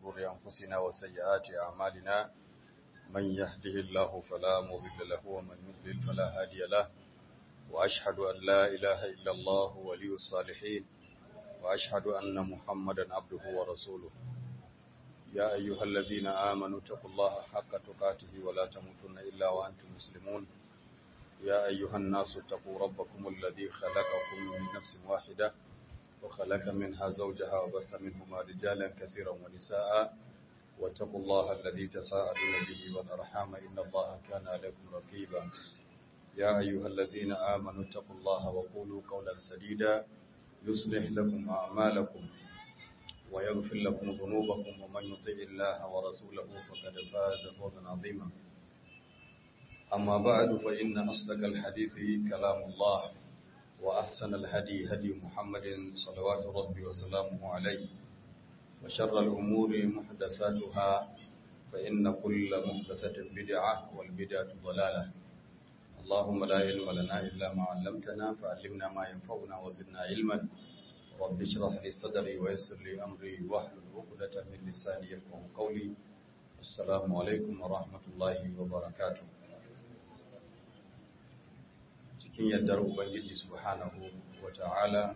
شرور أنفسنا وسيئات أعمالنا من يهده الله فلا مضل له ومن يضلل فلا هادي له وأشهد أن لا إله إلا الله ولي الصالحين وأشهد أن محمدا عبده ورسوله يا أيها الذين آمنوا اتقوا الله حق تقاته ولا تموتن إلا وأنتم مسلمون يا أيها الناس اتقوا ربكم الذي خلقكم من نفس واحدة وخلق منها زوجها وبث منهما رجالا كثيرا ونساء واتقوا الله الذي تساءلون به والأرحام إن الله كان عليكم رقيبا يا أيها الذين آمنوا اتقوا الله وقولوا قولا سديدا يصلح لكم أعمالكم ويغفر لكم ذنوبكم ومن يطع الله ورسوله فقد فاز فوزا عظيما أما بعد فإن أصدق الحديث كلام الله وأحسن الهدي هدي محمد صلوات ربي وسلامه عليه وشر الأمور محدثاتها فإن كل محدثة بدعة والبدعة ضلالة اللهم لا علم لنا إلا ما علمتنا فعلمنا ما ينفعنا وزدنا علما رب اشرح لي صدري ويسر لي أمري واحلل عقدة من لساني يفقه قولي السلام عليكم ورحمة الله وبركاته cikin yardar Ubangiji subhanahu wa ta'ala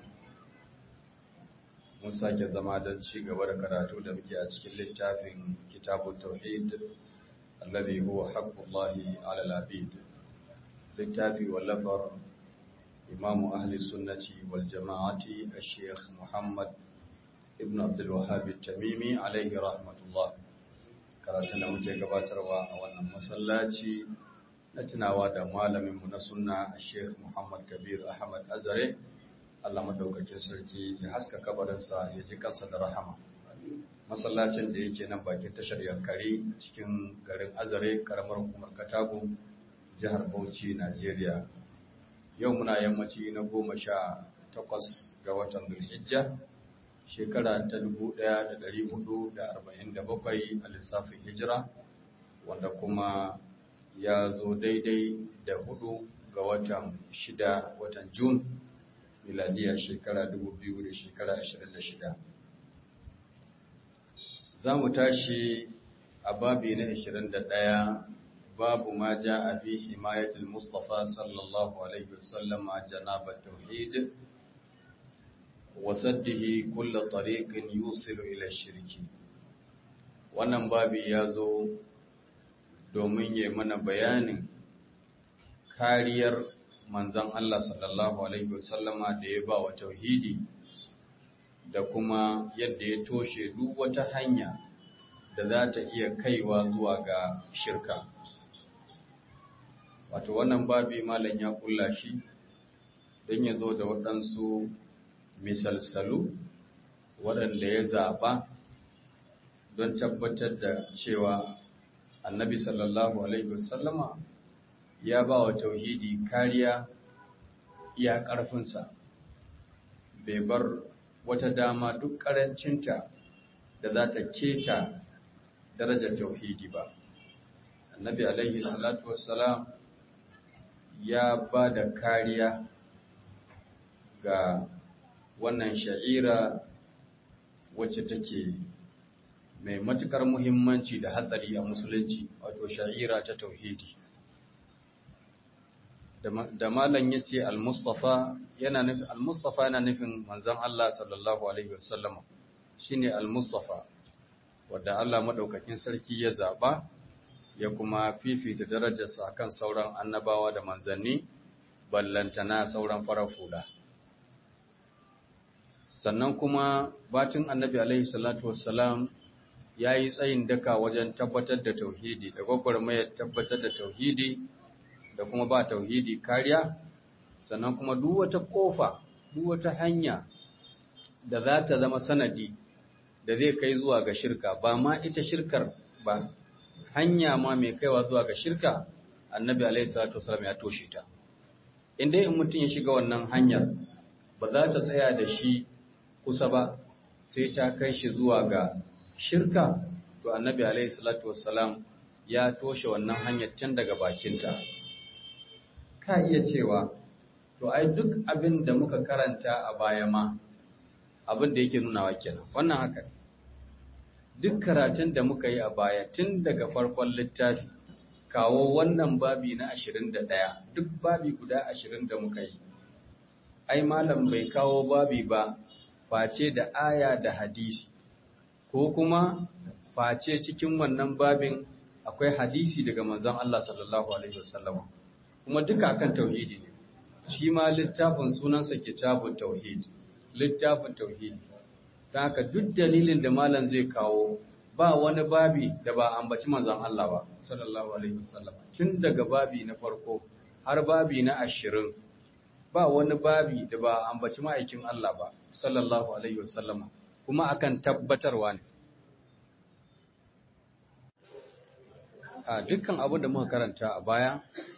mun sake zama don ci gaba da karatu da muke a cikin littafin kitabun tauhid allazi huwa haqqullahi ala al-abid littafi wallafar imamu ahli sunnati wal jama'ati al-sheikh Muhammad ibn Abdul Wahhab tamimi alaihi rahmatullah karatun da muke gabatarwa a wannan masallaci na tunawa da malaminmu na sunna Sheikh Muhammad Kabir Ahmad Azare Allah madaukakin sarki ya haska kabarinsa ya ji kansa da rahama masallacin da yake nan bakin tashar Yankari cikin garin Azare karamar hukumar Katago jihar Bauchi Najeriya yau muna yammaci na goma sha takwas ga watan Dhulhijja shekara ta dubu ɗaya da ɗari hudu da arba'in da bakwai a lissafin hijira wanda kuma ya zo daidai da hudu ga watan shida watan Jun miladiya shekara dubu biyu da shekara ashirin da shida. Za mu tashi a babi na ashirin da ɗaya babu ma ja a fi himayatul Mustapha sallallahu Alaihi wasallam a janabar tauhid wasaddihi kulla tariqin yusilu ila shirki. Wannan babi ya zo domin ya mana bayanin kariyar manzan Allah sallallahu Alaihi wasallama da ya ba wa tauhidi da kuma yadda ya toshe duk wata hanya da za ta iya kaiwa zuwa ga shirka. Wato wannan babi malam ya kulla shi don ya zo da waɗansu misalsalu waɗanda ya zaɓa don tabbatar da cewa annabi sallallahu alaihi wasallama ya ba wa tauhidi kariya iya ƙarfinsa bai bar wata dama duk ƙarancinta da za ta keta darajar tauhidi ba annabi alaihi salatu wassalam ya ba da kariya ga wannan sha'ira wacce take mai matukar muhimmanci da hatsari a musulunci wato sha'ira ta tauhidi da malam ya ce al-mustafa yana nufin al-mustafa yana nufin manzon Allah sallallahu alaihi wasallam shine al-mustafa wanda Allah madaukakin sarki ya zaba ya kuma fifita darajarsa akan sauran annabawa da manzanni ballantana sauran farafula sannan kuma bacin annabi alaihi salatu wassalam ya yi tsayin daka wajen tabbatar da tauhidi da gwagwarmayar tabbatar da tauhidi da kuma ba tauhidi kariya sannan kuma duk wata kofa duk wata hanya da za ta zama sanadi da zai kai zuwa ga shirka ba ma ita shirkar ba hanya ma mai kaiwa zuwa ga shirka annabi alaihi salatu wasallam ya toshe ta inda in mutum ya shiga wannan hanyar ba za ta tsaya da shi kusa ba sai ta kai shi zuwa ga shirka to annabi alaihi salatu wassalam ya toshe wannan hanyar tun daga bakinta ka iya cewa to ai duk abin da muka karanta a baya ma abin da yake nunawa kenan wannan haka duk karatun da muka yi a baya tun daga farkon littafi kawo wannan babi na 21 duk babi guda 20 da muka yi ai malam bai kawo babi ba face da aya da hadisi ko kuma face cikin wannan babin akwai hadisi daga manzon Allah sallallahu alaihi wasallam kuma duka akan tauhidi ne shi ma littafin sunansa kitabut tauhid littafin tauhidi don haka duk dalilin da malam zai kawo ba wani babi da ba ambaci manzon Allah ba sallallahu alaihi wasallam tun daga babi na farko har babi na ashirin ba wani babi da ba ambaci ma'aikin Allah ba sallallahu alaihi wasallam kuma akan tabbatarwa ne a dukkan abin da muka karanta a baya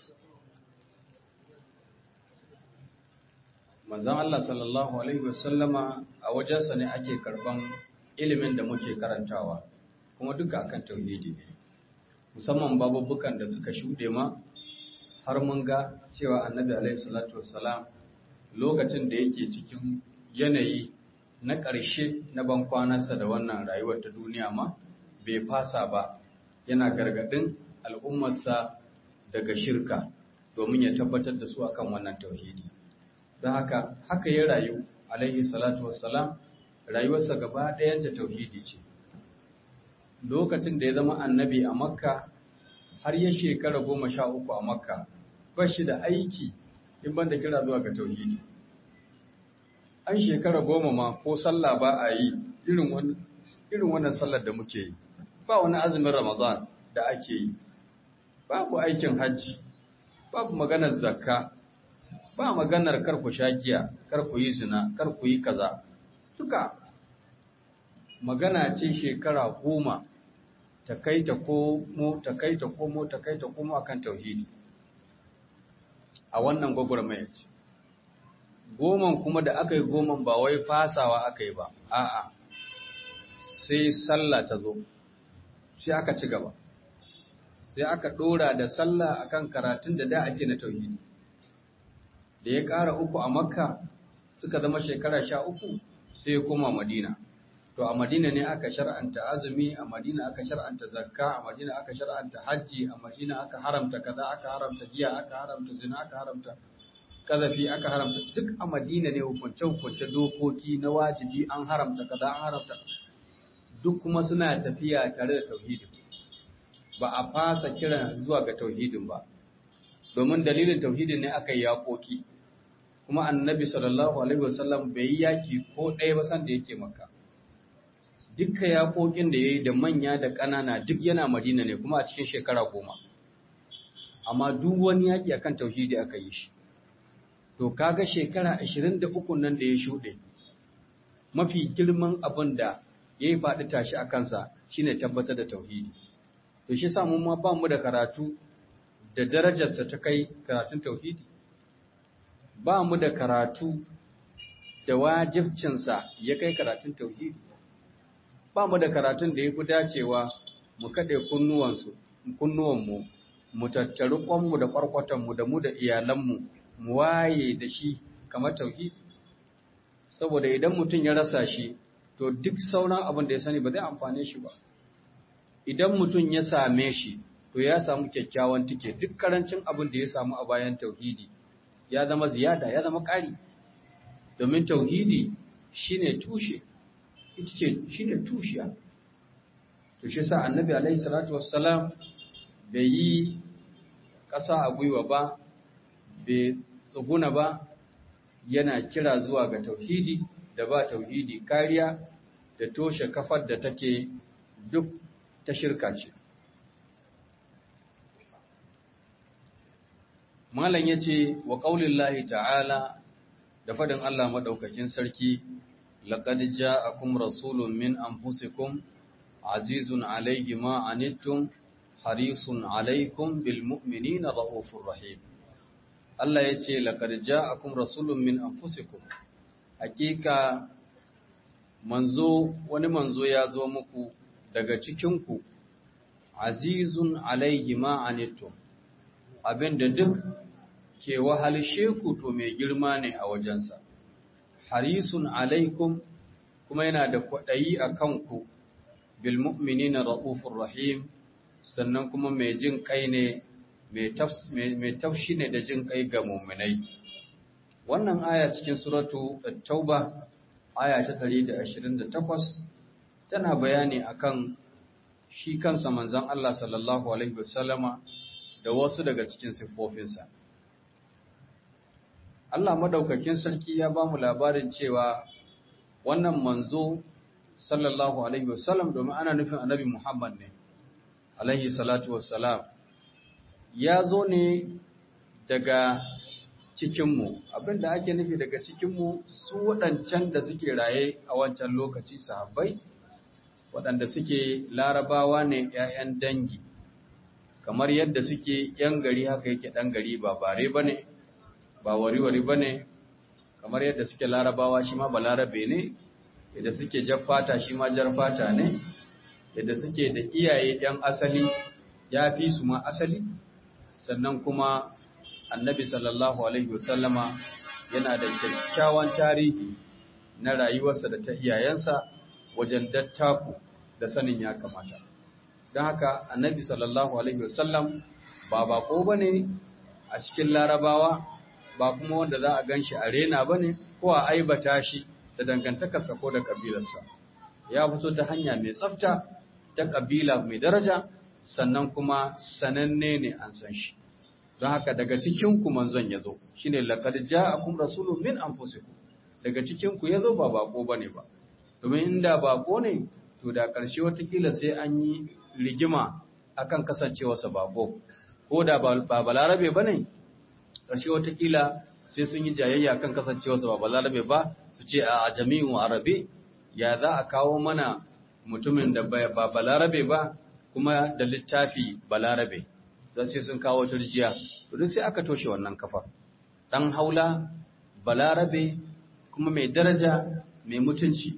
manzon Allah sallallahu alaihi wasallama a wajensa ne ake karban ilimin da muke karantawa kuma duka akan tauhidi ne musamman babubukan da suka shuɗe ma har mun ga cewa annabi alaihi salatu wassalam lokacin da yake cikin yanayi na ƙarshe na bankwanarsa da wannan rayuwar ta duniya ma bai fasa ba yana gargaɗin al'ummarsa daga shirka domin ya tabbatar da su akan wannan tauhidi don haka haka ya rayu alaihi salatu wassalam rayuwarsa gaba ɗayanta tauhidi ce lokacin da ya zama annabi a makka har ya shekara goma sha uku a makka ba shi da aiki in banda kira zuwa ga tauhidi an shekara goma ma ko sallah ba a yi irin wannan sallar da muke yi ba wani azumin ramadan da ake yi babu aikin hajji babu maganar zakka ba maganar kar ku sha giya kar ku yi zina kar ku yi kaza duka magana ce shekara goma ta kai ta komo ta kai ta komo ta kai ta komo akan tauhidi a wannan gwagwarmayar ce goman kuma da aka yi goman ba wai fasawa aka yi ba a'a sai sallah ta zo sai aka ci gaba sai aka ɗora da sallah akan karatun da da ake na tauhidi da ya ƙara uku a makka suka zama shekara sha uku sai ya koma madina to a madina ne aka shar'anta azumi a madina aka shar'anta zakka a madina aka shar'anta hajji a madina aka haramta kaza aka haramta giya aka haramta zina aka haramta kazafi aka haramta duk a madina ne hukunce hukunce dokoki na wajibi an haramta kaza an haramta duk kuma suna tafiya tare da tauhidi ba a fasa kira zuwa ga tauhidin ba domin dalilin tauhidin ne aka yi yaƙoƙi kuma annabi sallallahu alaihi wasallam bai yi yaƙi ko ɗaya ba san da yake maka dukkan yaƙoƙin da ya yi da manya da ƙanana duk yana madina ne kuma a cikin shekara goma amma duk wani yaƙi akan tauhidi aka yi shi to kaga shekara ashirin da uku nan da ya shuɗe mafi girman abin da ya yi faɗi tashi a kansa shine tabbatar da tauhidi to shi sa mu ma ba mu da karatu da darajarsa ta kai karatun tauhidi ba mu da karatu da wajibcinsa ya kai karatun tauhidi ba mu da karatun da ya fi dacewa mu kaɗe kunnuwanmu mu tattari ƙwanmu da ƙwarƙwatanmu da mu da iyalanmu mu waye da shi kamar tauhidi saboda idan mutum ya rasa shi to duk sauran abin da ya sani ba zai amfane shi ba idan mutum ya same shi to ya samu kyakkyawan tike duk karancin abin da ya samu a bayan tauhidi ya zama ziyada ya zama ƙari domin tauhidi shine tushe ita ce shine tushiya to shi sa annabi alaihi salatu wassalam bai yi ƙasa a gwiwa ba bai tsuguna ba yana kira zuwa ga tauhidi da ba tauhidi kariya da toshe kafar da take duk ta shirka ce Malam ya ce wa ƙaunin lahi ta'ala da faɗin Allah maɗaukakin sarki, laƙad ja'akum rasulun min anfusikum azizun alaihi ma anittum harisun alaikum bil mu'minina ra'ufur rahim. Allah ya ce laƙad ja'akum rasulun min anfusikum hakika manzo wani manzo ya zo muku daga cikinku azizun alaihi ma anittum abinda duk ke wahalshe ku to mai girma ne a wajensa harisun alaikum kuma yana da kwaɗayi a kanku bil mu'minina ra'ufur rahim sannan kuma mai jin kai ne mai taushi ne da jin kai ga mu'minai wannan aya cikin suratu at-tauba aya ta 128 tana bayani akan shi kansa manzon Allah sallallahu alaihi wasallama da wasu daga cikin siffofinsa Allah madaukakin sarki ya ba mu labarin cewa wannan manzo sallallahu alaihi wasallam domin ana nufin annabi Muhammad ne alaihi salatu wassalam ya zo ne daga cikinmu abinda ake nufi daga cikinmu su waɗancan da suke raye a wancan lokaci sahabbai waɗanda suke larabawa ne ‘ya'yan dangi kamar yadda suke ‘yan gari haka yake ɗan gari ba bare ba ne ba wari-wari ba ne kamar yadda suke larabawa shi ma ba larabe ne yadda suke fata shi ma jar fata ne yadda suke da iyaye ‘yan asali ya fi su ma asali sannan kuma annabi sallallahu alaihi wasallama yana da kyakkyawan tarihi na rayuwarsa da ta iyayensa wajen dattaku da sanin ya kamata don haka annabi sallallahu alaihi wasallam ba bako ba ne a cikin larabawa ba kuma wanda za a gan shi a rena ba ne ko a aibata shi da dangantakarsa ko da ƙabilarsa ya fito ta hanya mai tsafta ta ƙabila mai daraja sannan kuma sananne ne an san shi don haka daga cikinku manzon ya zo shi ne laƙar ja'akum rasulun min anfusikum daga cikinku ya zo ba bako ba ne ba domin inda bako ne to da ƙarshe watakila sai an yi rigima akan kasancewarsa bako ko da ba balarabe ba ne ƙarshe watakila sai sun yi jayayya kan kasancewarsa ba balarabe ba su ce a jami'in arabe ya za a kawo mana mutumin da ba balarabe ba kuma da littafi balarabe za sai sun kawo turjiya to sai aka toshe wannan kafa dan haula balarabe kuma mai daraja mai mutunci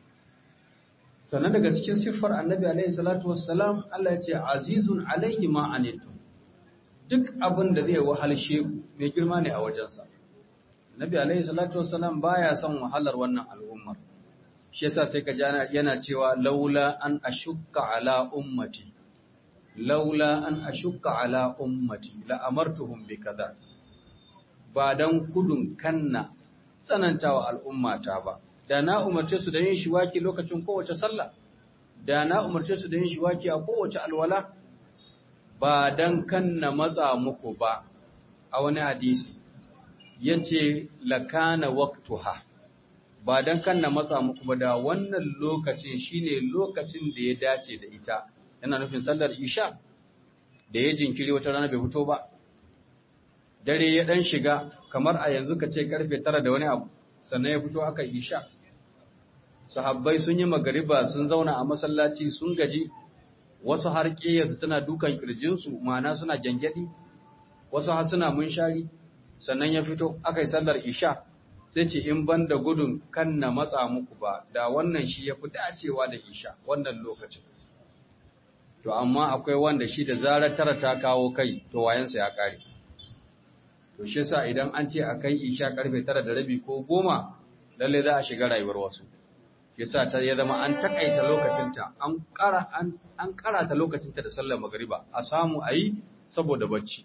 sannan daga cikin siffar annabi alaihi salatu wassalam Allah ya ce azizun alaihi ma anitum duk abin da zai wahalshe ku mai girma ne a wajensa annabi alaihi salatu wassalam baya son wahalar wannan al'ummar shi yasa sai ka ji yana cewa laula an ashukka ala ummati laula an ashukka ala ummati la amartuhum bi kaza ba dan kudun kanna tsanantawa al'ummata ba da na umarce su da yin shiwaki lokacin kowace sallah da na umarce su da yin shiwaki a kowace alwala ba dan kanna matsa muku ba a wani hadisi yace lakana waqtuha ba dan kanna matsa muku ba da wannan lokacin shine lokacin da ya dace da ita yana nufin sallar isha da ya jinkiri wata rana bai fito ba dare ya dan shiga kamar a yanzu ka ce karfe tara da wani abu sannan ya fito aka isha sahabbai sun yi magariba sun zauna a masallaci sun gaji wasu har ƙiyarsu tana dukan kirjinsu ma'ana suna gyangyaɗi wasu har suna munshari sannan ya fito aka yi sallar isha sai ce in ban da gudun kan na matsa muku ba da wannan shi ya fi dacewa da isha wannan lokacin to amma akwai wanda shi da zarar tara ta kawo kai to wayansa ya kare to shi yasa idan an ce akai isha karfe tara da rabi ko goma lalle za a shiga rayuwar wasu yasa ta ya zama an takaita lokacinta an kara an an karata lokacinta da sallar magriba a samu ayi saboda bacci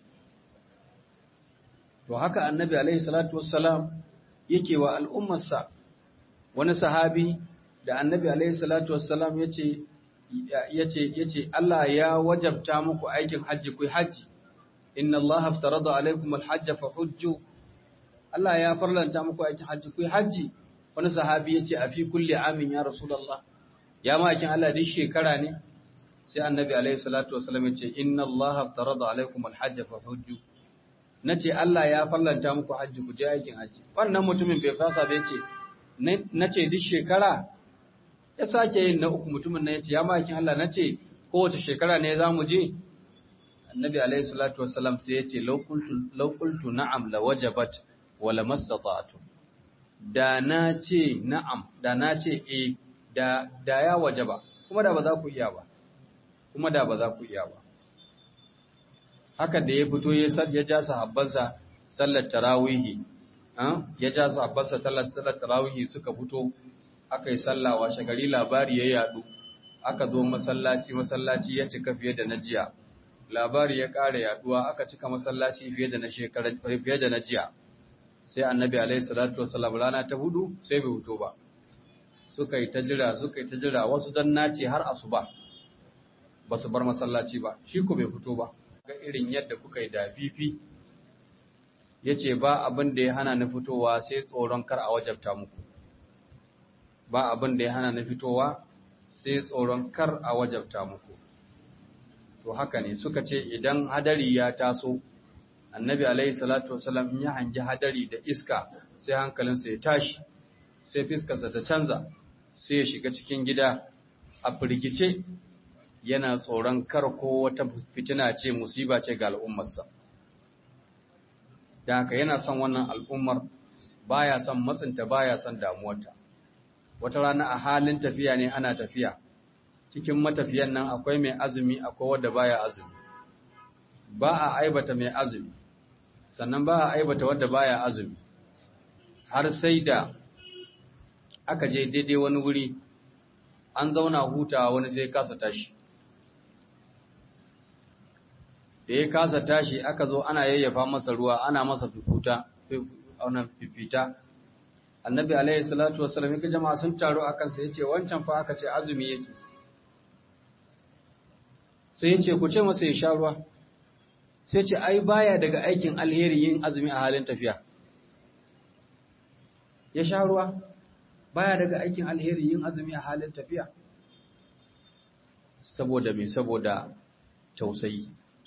to haka annabi alaihi salatu wassalam yake wa al'ummarsa wani sahabi da annabi alaihi salatu wassalam yace yace yace Allah ya wajabta muku aikin haji ku haji inna Allah aftarada alaikum alhajj fa hujju Allah ya farlanta muku aikin haji ku haji wani sahabi yace a fi kulli amin ya rasulullah ya ma aikin Allah din shekara ne sai annabi alaihi salatu wassalam yace inna Allah aftarada alaikum alhajj fa hujju nace Allah ya farlanta muku haji ku je aikin haji wannan mutumin bai fasa ba yace nace duk shekara ya sake yin na uku mutumin na ya ce ya makin Allah na ce kowace shekara ne za mu je annabi alaihi salatu wassalam sai ya ce laukultu na'am la wajabat wa la mastata'tu da na ce na'am da na ce eh da da ya wajaba kuma da ba za ku iya ba kuma da ba za ku iya ba haka da ya fito ya ja sahabbansa sallar tarawihi ya ja sahabbansa sallar tarawihi suka fito aka yi sallah washe gari labari ya yadu aka zo masallaci masallaci ya cika fiye da na jiya labari ya ƙara yaduwa aka cika masallaci fiye da na shekara fiye da na jiya sai annabi alaihi salatu wasallam rana ta hudu sai bai fito ba suka yi ta jira suka yi ta jira wasu dan nace har asuba ba su bar masallaci ba shi ko bai fito ba ga irin yadda kuka yi da fifi yace ba abin da ya hana ni fitowa sai tsoron kar a wajabta muku ba abin da ya hana ni fitowa sai tsoron kar a wajabta muku to haka ne suka ce idan hadari ya taso annabi alaihi salatu wasallam in ya hangi hadari da iska sai hankalinsa ya tashi sai fiskarsa ta canza sai ya shiga cikin gida a firgice yana tsoron kar ko wata fitina ce musiba ce ga al'ummarsa da haka yana son wannan al'ummar baya son matsinta baya son damuwarta wata rana a halin tafiya ne ana tafiya cikin matafiyan nan akwai mai azumi akwai wanda baya azumi ba a aibata mai azumi sannan ba a aibata wanda baya azumi har sai da aka je daidai wani wuri an zauna hutawa wani sai kasa tashi da ya kasa tashi aka zo ana yayyafa masa ruwa ana masa fifuta ana fifita annabi alaihi salatu wassalam yake jama'a sun taro akan sa yace wancan fa aka ce azumi yake sai yace ku ce masa ya sha ruwa sai ce ai baya daga aikin alheri yin azumi a halin tafiya ya sha ruwa baya daga aikin alheri yin azumi a halin tafiya saboda me saboda tausayi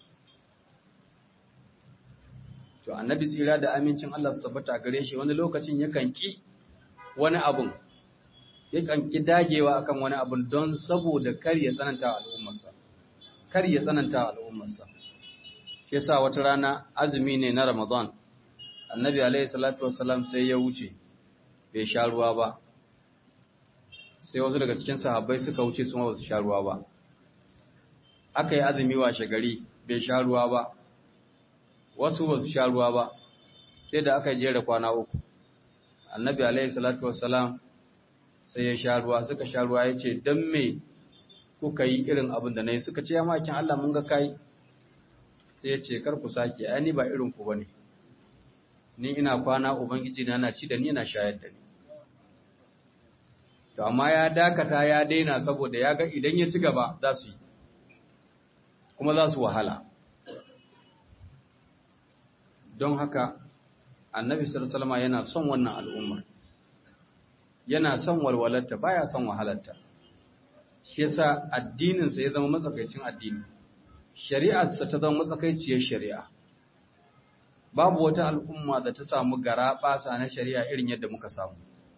to annabi tsira da amincin Allah su tabbata gare shi wani lokacin yakan ki wani abun yakan ki dagewa akan wani abun don saboda kar ya tsananta al'ummarsa kar ya tsananta al'ummarsa shi yasa wata rana azumi ne na Ramadan annabi alaihi salatu wassalam sai ya wuce bai sha ruwa ba sai wasu daga cikin sahabbai suka wuce su ma ba su sha ruwa ba aka yi azumi washe gari bai sha ruwa ba wasu ba su sha ruwa ba sai da aka jera kwana uku annabi alaihi salatu wassalam sai ya sha ruwa suka sha ruwa ya ce don me kuka yi irin abin da na yi suka ce ya makin Allah mun ga kai sai ya ce kar ku sake ai ni ba irin ku bane ni ina kwana ubangiji na na ci da ni na shayar da ni to amma ya dakata ya daina saboda ya ga idan ya ci gaba za su yi kuma za su wahala don haka annabi sallallahu yana son wannan al'ummar yana son walwalarta baya son wahalarta shi yasa addininsa ya zama matsakaicin addini shari'arsa ta zama matsakaiciyar shari'a babu wata al'umma da ta samu gara basa na shari'a irin yadda muka samu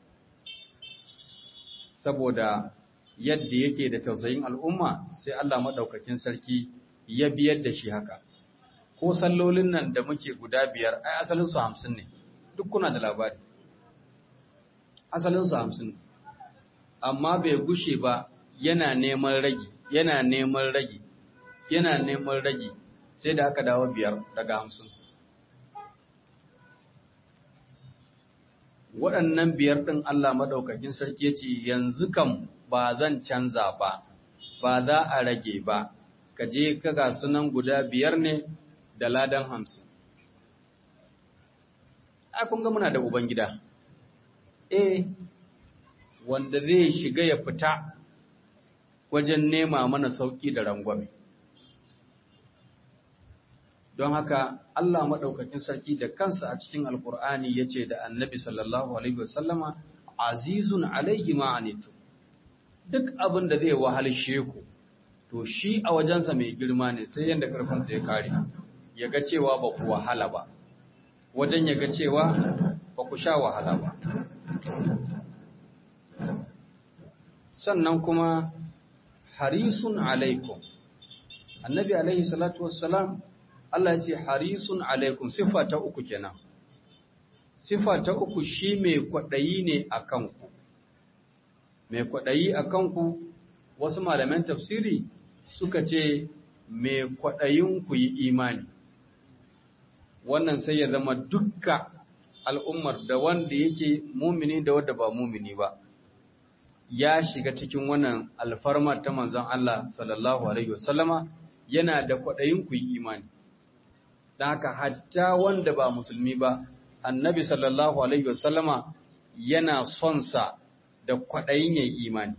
saboda yadda yake da tausayin al'umma sai Allah maɗaukakin sarki ya biyar da shi haka ko sallolin nan da muke guda biyar ai asalin su hamsin ne duk kuna da labari asalin su hamsin ne amma bai gushe ba yana neman ragi yana neman ragi yana neman ragi sai da aka dawo biyar daga hamsin waɗannan biyar ɗin Allah maɗaukakin sarki ya ce yanzu kam ba zan canza ba ba za a rage ba ka je ka ga sunan guda biyar ne da ladan hamsin. A kun ga muna da Ubangida, eh, wanda zai shiga ya fita wajen nema mana sauƙi da rangwame. Don haka Allah maɗaukakin sarki da kansa a cikin Alƙur'ani ya ce da annabi sallallahu Alaihi wasallama, Azizun alaihi ma'anitu, duk abin da zai wahalshe ku, to shi a wajensa mai girma ne sai yadda ƙarfinsa ya kare. ya ga cewa ba ku wahala ba wajen ya ga cewa ba ku sha wahala ba sannan kuma harisun alaikum annabi alaihi salatu wassalam Allah ya ce harisun alaikum sifa ta uku kenan sifa ta uku shi mai kwaɗayi ne a kanku mai kwaɗayi a kanku wasu malaman tafsiri suka ce mai kwaɗayin ku yi imani wannan sai ya zama dukka al'ummar da wanda yake mumini da wadda ba mumini ba ya shiga cikin wannan alfarmar ta manzon Allah sallallahu alaihi wasallama yana da kwaɗayin ku yi imani don haka hatta wanda ba musulmi ba annabi sallallahu alaihi wasallama yana son sa da kwaɗayin yayi imani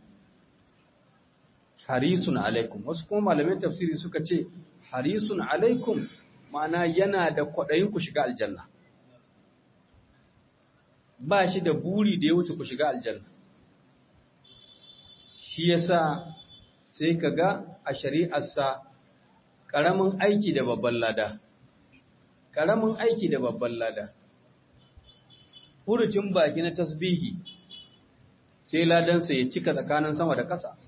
harisun alaikum wasu kuma malamin tafsiri suka ce harisun alaikum ma'ana yana da kwaɗayin ku shiga aljanna ba shi da buri da ya wuce ku shiga aljanna shi yasa sai ka ga a shari'arsa ƙaramin aiki da babban lada ƙaramin aiki da babban lada furucin baki na tasbihi sai ladansa ya cika tsakanin sama da ƙasa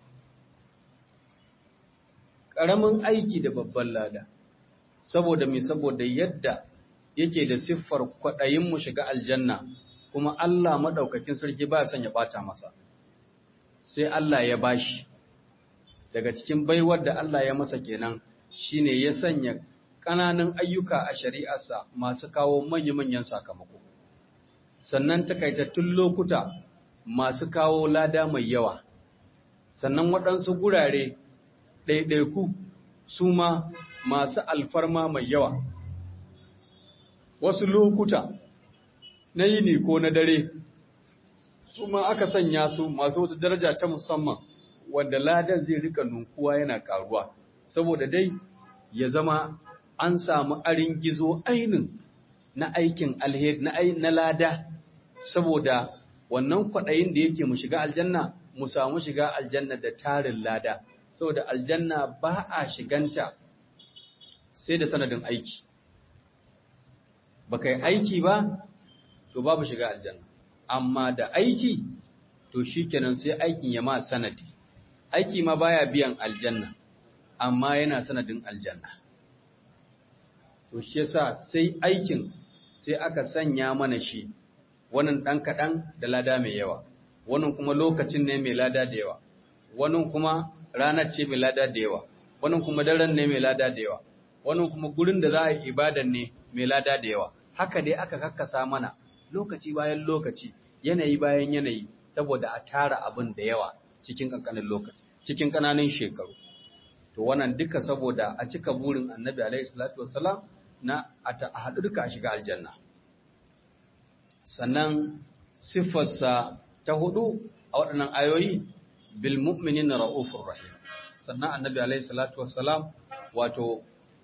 ƙaramin aiki da babban lada saboda mai saboda yadda yake da siffar kwaɗayin mu shiga aljanna kuma Allah maɗaukakin sarki ba son ya ɓata masa sai Allah ya bashi daga cikin baiwar da Allah ya masa kenan shine ya sanya ƙananan ayyuka a shari'arsa masu kawo manya-manyan sakamako sannan takaitattun lokuta masu kawo lada mai yawa sannan waɗansu gurare ɗaiɗaiku su ma masu alfarma mai yawa wasu lokuta na yini ko na dare su ma aka sanya su masu wata daraja ta musamman wanda ladan zai rika nunkuwa yana karuwa saboda dai ya zama an samu arin gizo ainin na aikin alheri na na lada saboda wannan kwaɗayin da yake mu shiga aljanna mu samu shiga aljanna da tarin lada saboda aljanna ba a shiganta sai da sanadin aiki baka yi aiki ba to babu shiga aljanna amma da aiki to shikenan sai aikin ya ma sanadi aiki ma baya biyan aljanna amma yana sanadin aljanna to shi yasa sai aikin sai aka sanya mana shi wannan dan kadan da lada mai yawa wannan kuma lokacin ne mai lada da yawa wannan kuma ranar ce mai lada da yawa wannan kuma daren ne mai lada da yawa wannan kuma gurin da za a yi ibadan ne mai lada da yawa haka dai aka kakkasa mana lokaci bayan lokaci yanayi bayan yanayi saboda a tara abin da yawa cikin kankanin lokaci cikin kananan shekaru to wannan duka saboda a cika burin annabi alaihi salatu wassalam na a haɗu duka a shiga aljanna sannan siffarsa ta hudu a waɗannan ayoyi bil mu'minin ra'ufur rahim sannan annabi alaihi salatu wassalam wato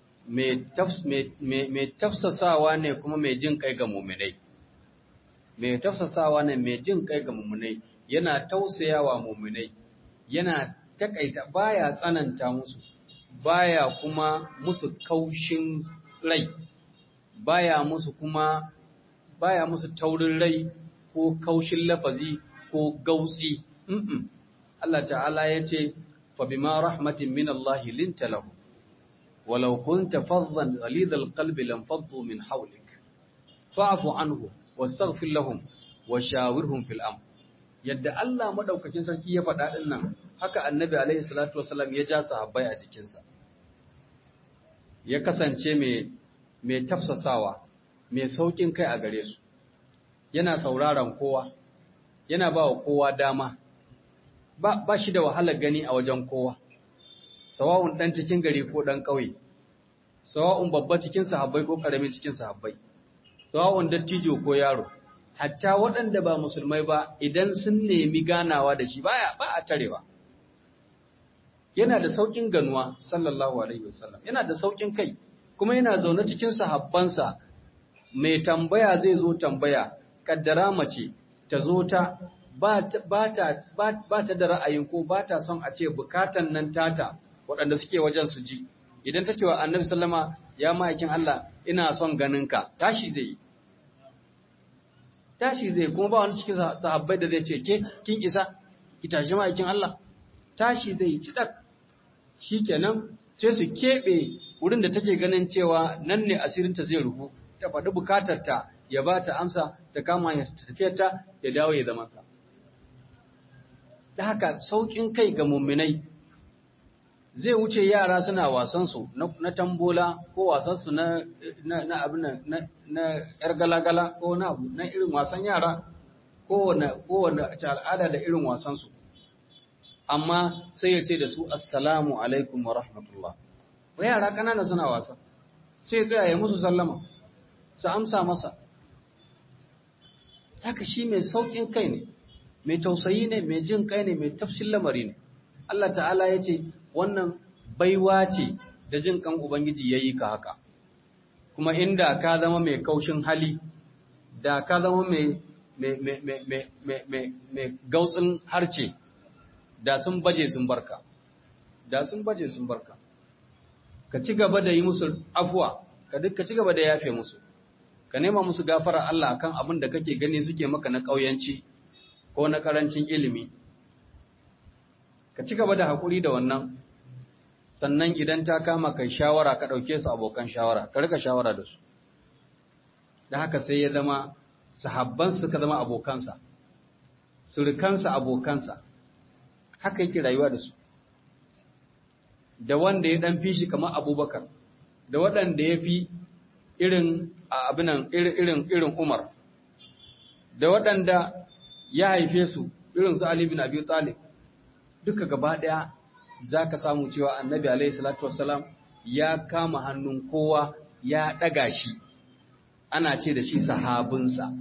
mai tafsasawa ne kuma mai jin kai ga muminai mai tafsasawa ne mai jin kai ga muminai yana tausayawa muminai yana takaita baya tsananta musu baya kuma musu kaushin rai baya musu kuma baya musu taurin rai ko kaushin lafazi ko gautsi mm -mm. Allah ta'ala ya ce fa bima rahmatin min Allah linta lahu ولو كنت فظا غليظ القلب لانفضوا من حولك فاعف عنه واستغفر لهم وشاورهم في الامر yadda Allah madaukakin sarki ya faɗa din nan haka annabi alaihi salatu wasallam ya ja sahabbai a jikinsa ya kasance mai mai tafsasawa mai saukin kai a gare su yana sauraron kowa yana ba wa kowa dama ba, ba shi da wahalar gani a wajen kowa sawa'un ɗan cikin gari ko ɗan ƙauye, sawa'un babba cikin sahabbai ko ƙaramin cikin sahabbai, sawa'un dattijo ko yaro, hatta waɗanda ba musulmai ba idan sun nemi ganawa da shi baya ba a tarewa. Yana da sauƙin ganuwa, sallallahu Alaihi wasallam, yana da sauƙin kai, kuma yana zaune cikin sahabbansa, mai tambaya zai zo tambaya, ƙaddara mace ta zo ta ba ta da ra'ayin ko ba ta son a ce bukatan nan tata waɗanda suke wajen su ji idan ta ce wa annabi sallama ya ma'aikin Allah ina son ganinka tashi zai yi tashi zai kuma ba wani cikin sahabbai da zai ce ke kin isa ki tashi ma'aikin Allah tashi zai ci dak shikenan sai su keɓe wurin da take ganin cewa nan ne asirinta zai rufu ta faɗi bukatarta ya ba ta amsa ta kama ya tafiyarta ya dawo ya zama sa da haka sauƙin kai ga mumminai zai wuce yara suna wasansu na tambola ko wasansu na na abin na na yar galagala ko na abu na irin wasan yara kowane kowane al'ada da irin wasansu amma sai ya ce da su assalamu alaikum wa rahmatullah wa yara kanana suna wasa sai ya tsaya ya musu sallama su amsa masa haka shi mai saukin kai ne mai tausayi ne mai jin kai ne mai tafshin lamari ne Allah ta'ala ya ce wannan baiwa ce da jin kan ubangiji ya yi ka haka kuma inda ka zama mai kaushin hali da ka zama mai mai gautsin harce da sun baje sun barka da sun baje sun barka ka ci gaba da yi musu afuwa ka duk ka ci gaba da yafe musu ka nema musu gafara Allah kan abin da kake gani suke maka na ƙauyanci ko na ƙarancin ilimi ka ci gaba da haƙuri da wannan sannan idan ta kama kai shawara ka ɗauke su abokan shawara ka rika shawara da su da haka sai ya zama sahabban suka zama abokansa surukansa abokansa haka yake rayuwa da su da wanda ya dan fi shi kamar abubakar da waɗanda ya fi irin abinan irin irin umar da waɗanda ya haife su irin su ali bin abi talib duka gaba ɗaya za ka samu cewa annabi alaihi salatu wassalam ya kama hannun kowa ya ɗaga shi ana ce da shi sahabinsa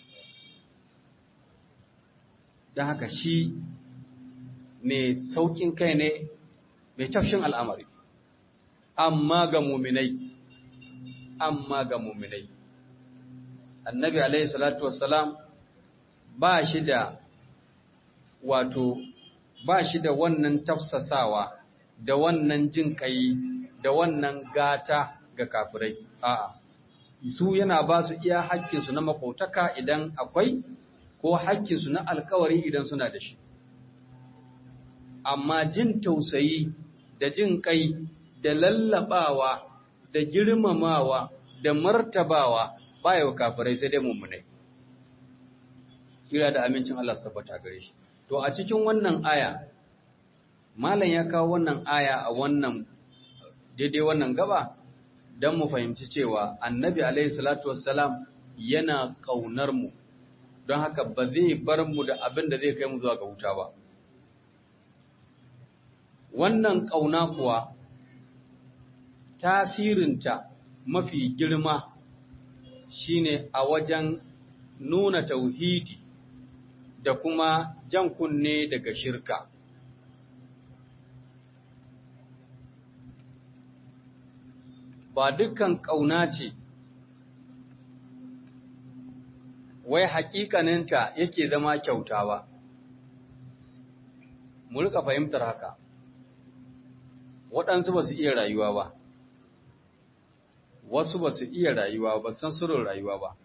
don haka shi mai sauƙin kai ne mai tafshin al'amari amma ga muminai amma ga muminai annabi alaihi salatu wassalam ba shi da wato ba shi da wannan tafsasawa da wannan jin kai da wannan gata ga kafirai a'a su yana ba su iya haƙƙinsu na makotaka idan akwai ko haƙƙinsu na alkawari idan suna da shi amma jin tausayi da jin kai da lallabawa da girmamawa da martabawa baya wa kafirai sai dai mummunai kira da amincin Allah su tabbata gare shi to a cikin wannan aya malam ya kawo wannan aya a wannan daidai wannan gaba don mu fahimci cewa annabi alaihi salatu wassalam yana ƙaunar mu don haka ba zai bar mu da abin da zai kai mu zuwa ga wuta ba wannan ƙauna kuwa tasirinta mafi girma shine a wajen nuna tauhidi da kuma jan kunne daga shirka ba dukkan ƙauna ce wai haƙiƙaninta yake zama kyauta ba mu rika fahimtar haka waɗansu ba su iya rayuwa ba wasu ba su iya rayuwa ba san surin rayuwa ba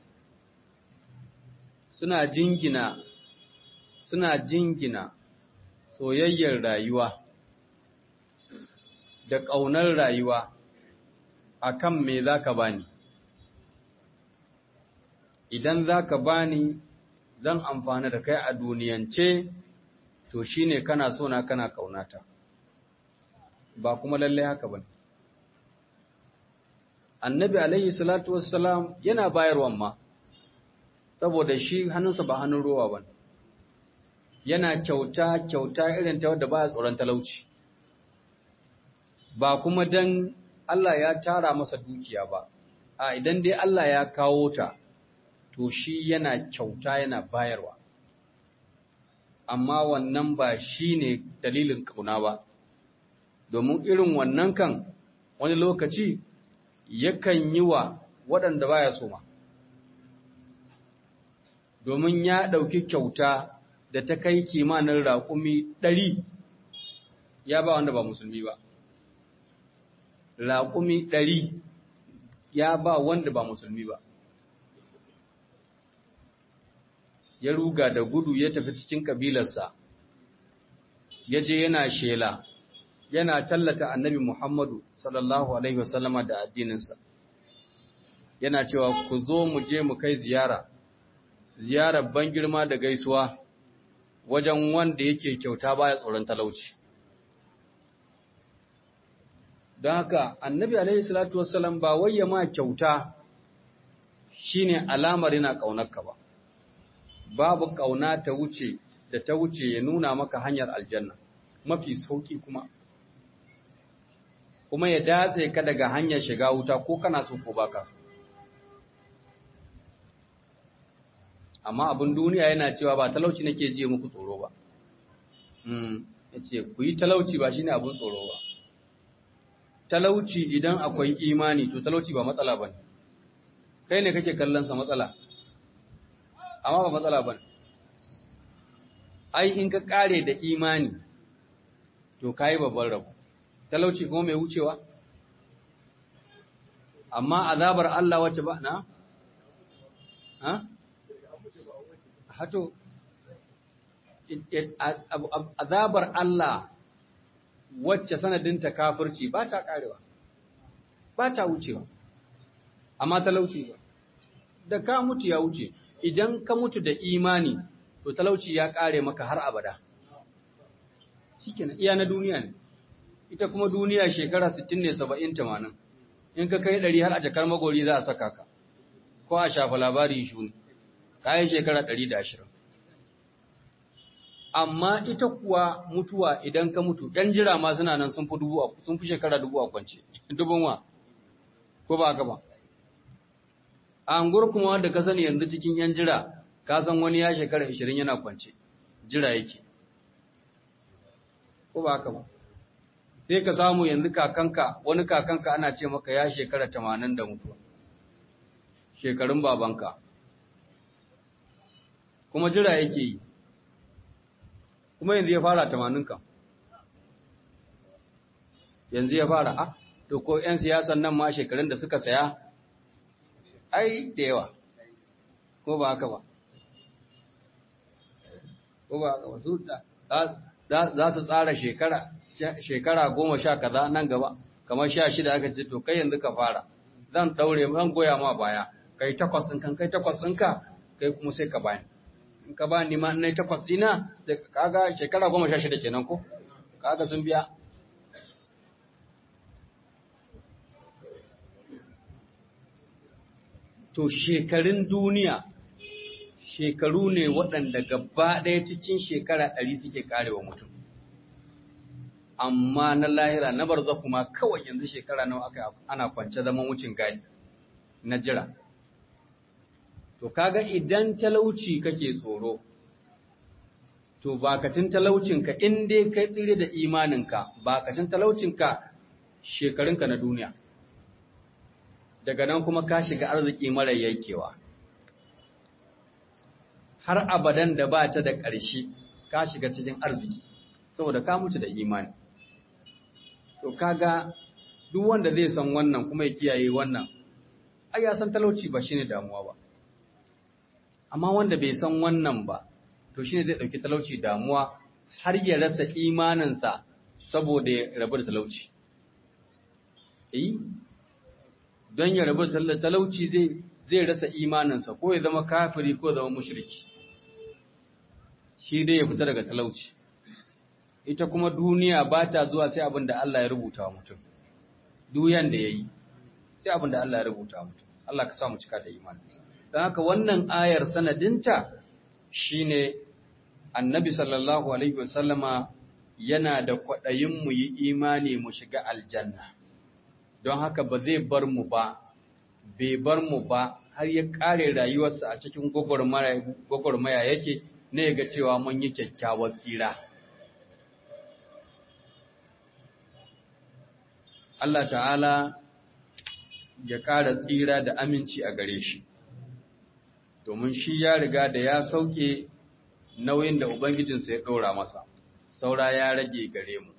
suna jingina suna jingina soyayyar rayuwa da ƙaunar rayuwa akan me za ka bani idan za ka bani zan amfana da kai a duniyance to shine kana so na kana ƙaunata ba kuma lallai haka ba annabi alaihi salatu wassalam yana bayarwan ma saboda shi hannunsa ba hannun ruwa ba yana kyauta kyauta irin ta wadda ba tsoron talauci ba kuma dan Allah ya tara masa dukiya ba a idan dai Allah ya kawo ta to shi yana kyauta yana bayarwa amma wannan ba shi ne dalilin kauna ba domin irin wannan kan wani lokaci yakan yi wa waɗanda baya so ma domin ya ɗauki kyauta da ta kai kimanin raƙumi ɗari ya ba wanda ba musulmi ba raƙumi ɗari ya ba wanda ba musulmi ba ya ruga da gudu ya tafi cikin kabilarsa ya je yana shela yana tallata annabi Muhammadu sallallahu alaihi wasallama da addininsa yana cewa ku zo mu je mu kai ziyara ziyarar ban girma da gaisuwa wajen wanda yake kyauta baya tsoron talauci don haka annabi alaihi salatu wassalam ba wayya ma kyauta shine alamar yana kaunarka ba babu kauna ta wuce da ta wuce ya nuna maka hanyar aljanna mafi sauki kuma kuma ya datse ka daga hanyar shiga wuta ko kana so ko baka so amma abin duniya yana cewa ba talauci nake ji muku tsoro ba ya ce ku yi talauci ba shine abin tsoro ba talauci idan akwai imani to talauci ba matsala ba kai ne kake kallonsa matsala amma ba matsala ba ai in ka kare da imani to ka yi babban rabu talauci kuma mai wucewa amma azabar Allah wacce ba na? ha? hato azabar Allah wacce sanadinta kafirci ba ta karewa ba ta wucewa amma talauci ba da ka mutu ya wuce idan ka mutu da imani to talauci ya kare maka har abada shikenan iya na duniya ne ita kuma duniya shekara 60 ne 70 80 in ka kai 100 har a jakar magori za a saka ka ko a shafa labari shuni kayan shekara 120 amma ita kuwa mutuwa idan ka mutu ɗan jira ma suna nan sun fi dubu sun fi shekara dubu a kwance dubun wa ko ba haka ba a angur kuma wanda ka sani yanzu cikin yan jira ka san wani ya shekara 20 yana kwance jira yake ko ba haka ba sai ka samu yanzu kakanka wani kakanka ana ce maka ya shekara 80 da mutuwa shekarun babanka kuma jira yake yi kuma yanzu ya fara tamanin kan yanzu ya fara a to ko 'yan siyasan nan ma shekarun da suka saya ai da yawa ko ba haka ba ko ba haka ba su za su tsara shekara shekara goma sha kaza nan gaba kamar sha shida aka ce to kai yanzu ka fara zan daure zan goya ma baya kai takwas ɗin kan kai takwas ɗinka kai kuma sai ka bayan in ka ba ni ma na takwas ɗina sai kaga shekara goma sha shida kenan ko kaga sun biya to shekarun duniya shekaru ne waɗanda gaba ɗaya cikin shekara ɗari suke karewa mutum amma na lahira na barza kuma kawai yanzu shekara nawa aka ana kwance zaman wucin gadi na jira to kaga idan talauci kake tsoro to bakacin talaucinka in dai kai tsire da imaninka bakacin talaucinka shekarunka na duniya daga nan kuma ka shiga arziki mara yankewa har abadan da ba ta da ƙarshe ka shiga cikin arziki saboda ka mutu da imani to kaga duk wanda zai san wannan kuma ya kiyaye wannan ai ya san talauci ba shine damuwa ba amma wanda bai san wannan ba to shine zai dauki talauci damuwa har ya rasa imaninsa saboda ya rabu da talauci eh don ya rabu da talauci zai zai rasa imaninsa ko ya zama kafiri ko ya zama mushriki shi dai ya fita daga talauci ita kuma duniya ba ta zuwa sai abin da Allah ya rubuta wa mutum duyan da yayi sai abin da Allah ya rubuta wa mutum Allah ka sa mu cika da imani don haka wannan ayar sanadinta shine annabi sallallahu alaihi wasallama yana da kwaɗayin mu yi imani mu shiga aljanna don haka ba zai bar mu ba bai bar mu ba har ya ƙare rayuwarsa a cikin gwagwarmaya yake ne ga cewa mun yi kyakkyawar tsira Allah ta'ala ya ƙara tsira da aminci a gare shi domin shi ya riga da ya sauke nauyin da Ubangijinsa ya ɗora masa, saura ya rage gare mu.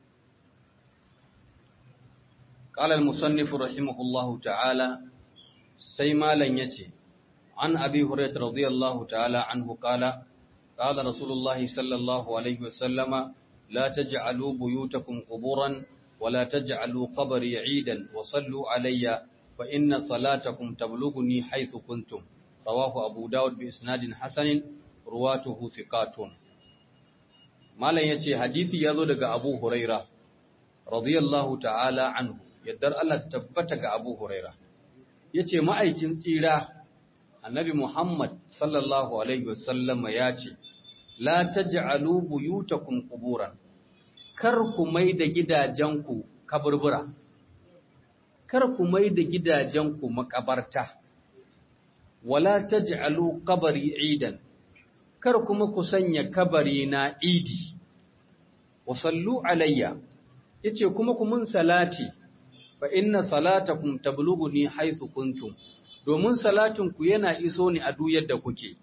Ƙalal musannifu rahimahullahu ta'ala, sai malam ya ce, An abi Hurayt radiyallahu ta'ala an hukala, ƙala Rasulullahi sallallahu Alaihi wasallama, La taj'alu buyutakum quburan ولا تجعلوا قبري عيدا وصلوا علي فإن صلاتكم تبلغني حيث كنتم رواه أبو داود بإسناد حسن رواته ثقات مالا يتي حديثي يذو لك أبو هريرة رضي الله تعالى عنه يدر الله تتبتك أبو هريرة yace ma'aikin tsira annabi Muhammad sallallahu alaihi wasallam ya ce la taj'alu buyutakum quburan kar ku mai da gidajenku kaburbura kar ku mai da gidajenku makabarta wala taj'alu qabri idan kar kuma ku sanya kabari na idi wa sallu alayya yace kuma ku mun salati fa inna salatakum tablughuni haythu kuntum domin salatin ku yana iso ni a duk yadda kuke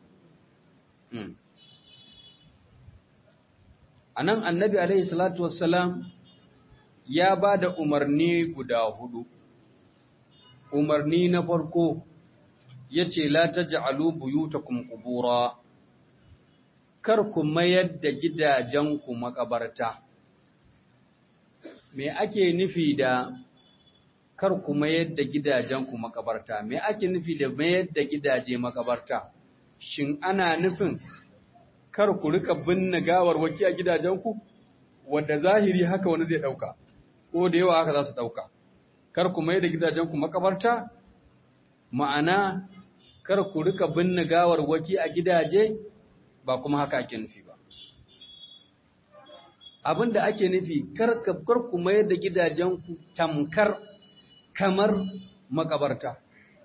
anan annabi alaihi salatu wassalam ya bada umarni guda hudu umarni na farko yace la taj'alu buyutakum qubura kar ku mayar da gidajenku makabarta me ake nufi da kar ku mayar da gidajenku makabarta me ake nufi da mayar da gidaje makabarta shin ana nufin kar ku rika binne gawar waki a gidajenku wanda zahiri haka wani zai dauka ko da yawa haka za su dauka kar ku mayar da gidajenku makabarta ma'ana kar ku rika binne gawar waki a gidaje ba kuma haka ake nufi ba abin da ake nufi kar ku mayar da gidajenku tamkar kamar makabarta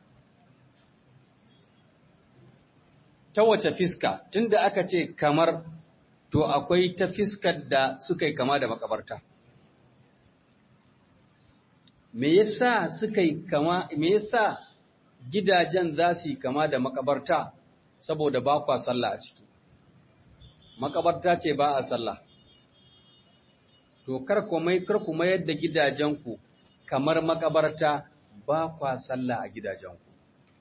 ta wace fiska tunda aka ce kamar to akwai ta fiskar da suka yi kama da makabarta me yasa suka yi kama me yasa gidajen za su yi kama da makabarta saboda ba kwa sallah a ciki makabarta ce ba a sallah to kar ku mai kar ku mayar da gidajenku kamar makabarta ba kwa sallah a gidajenku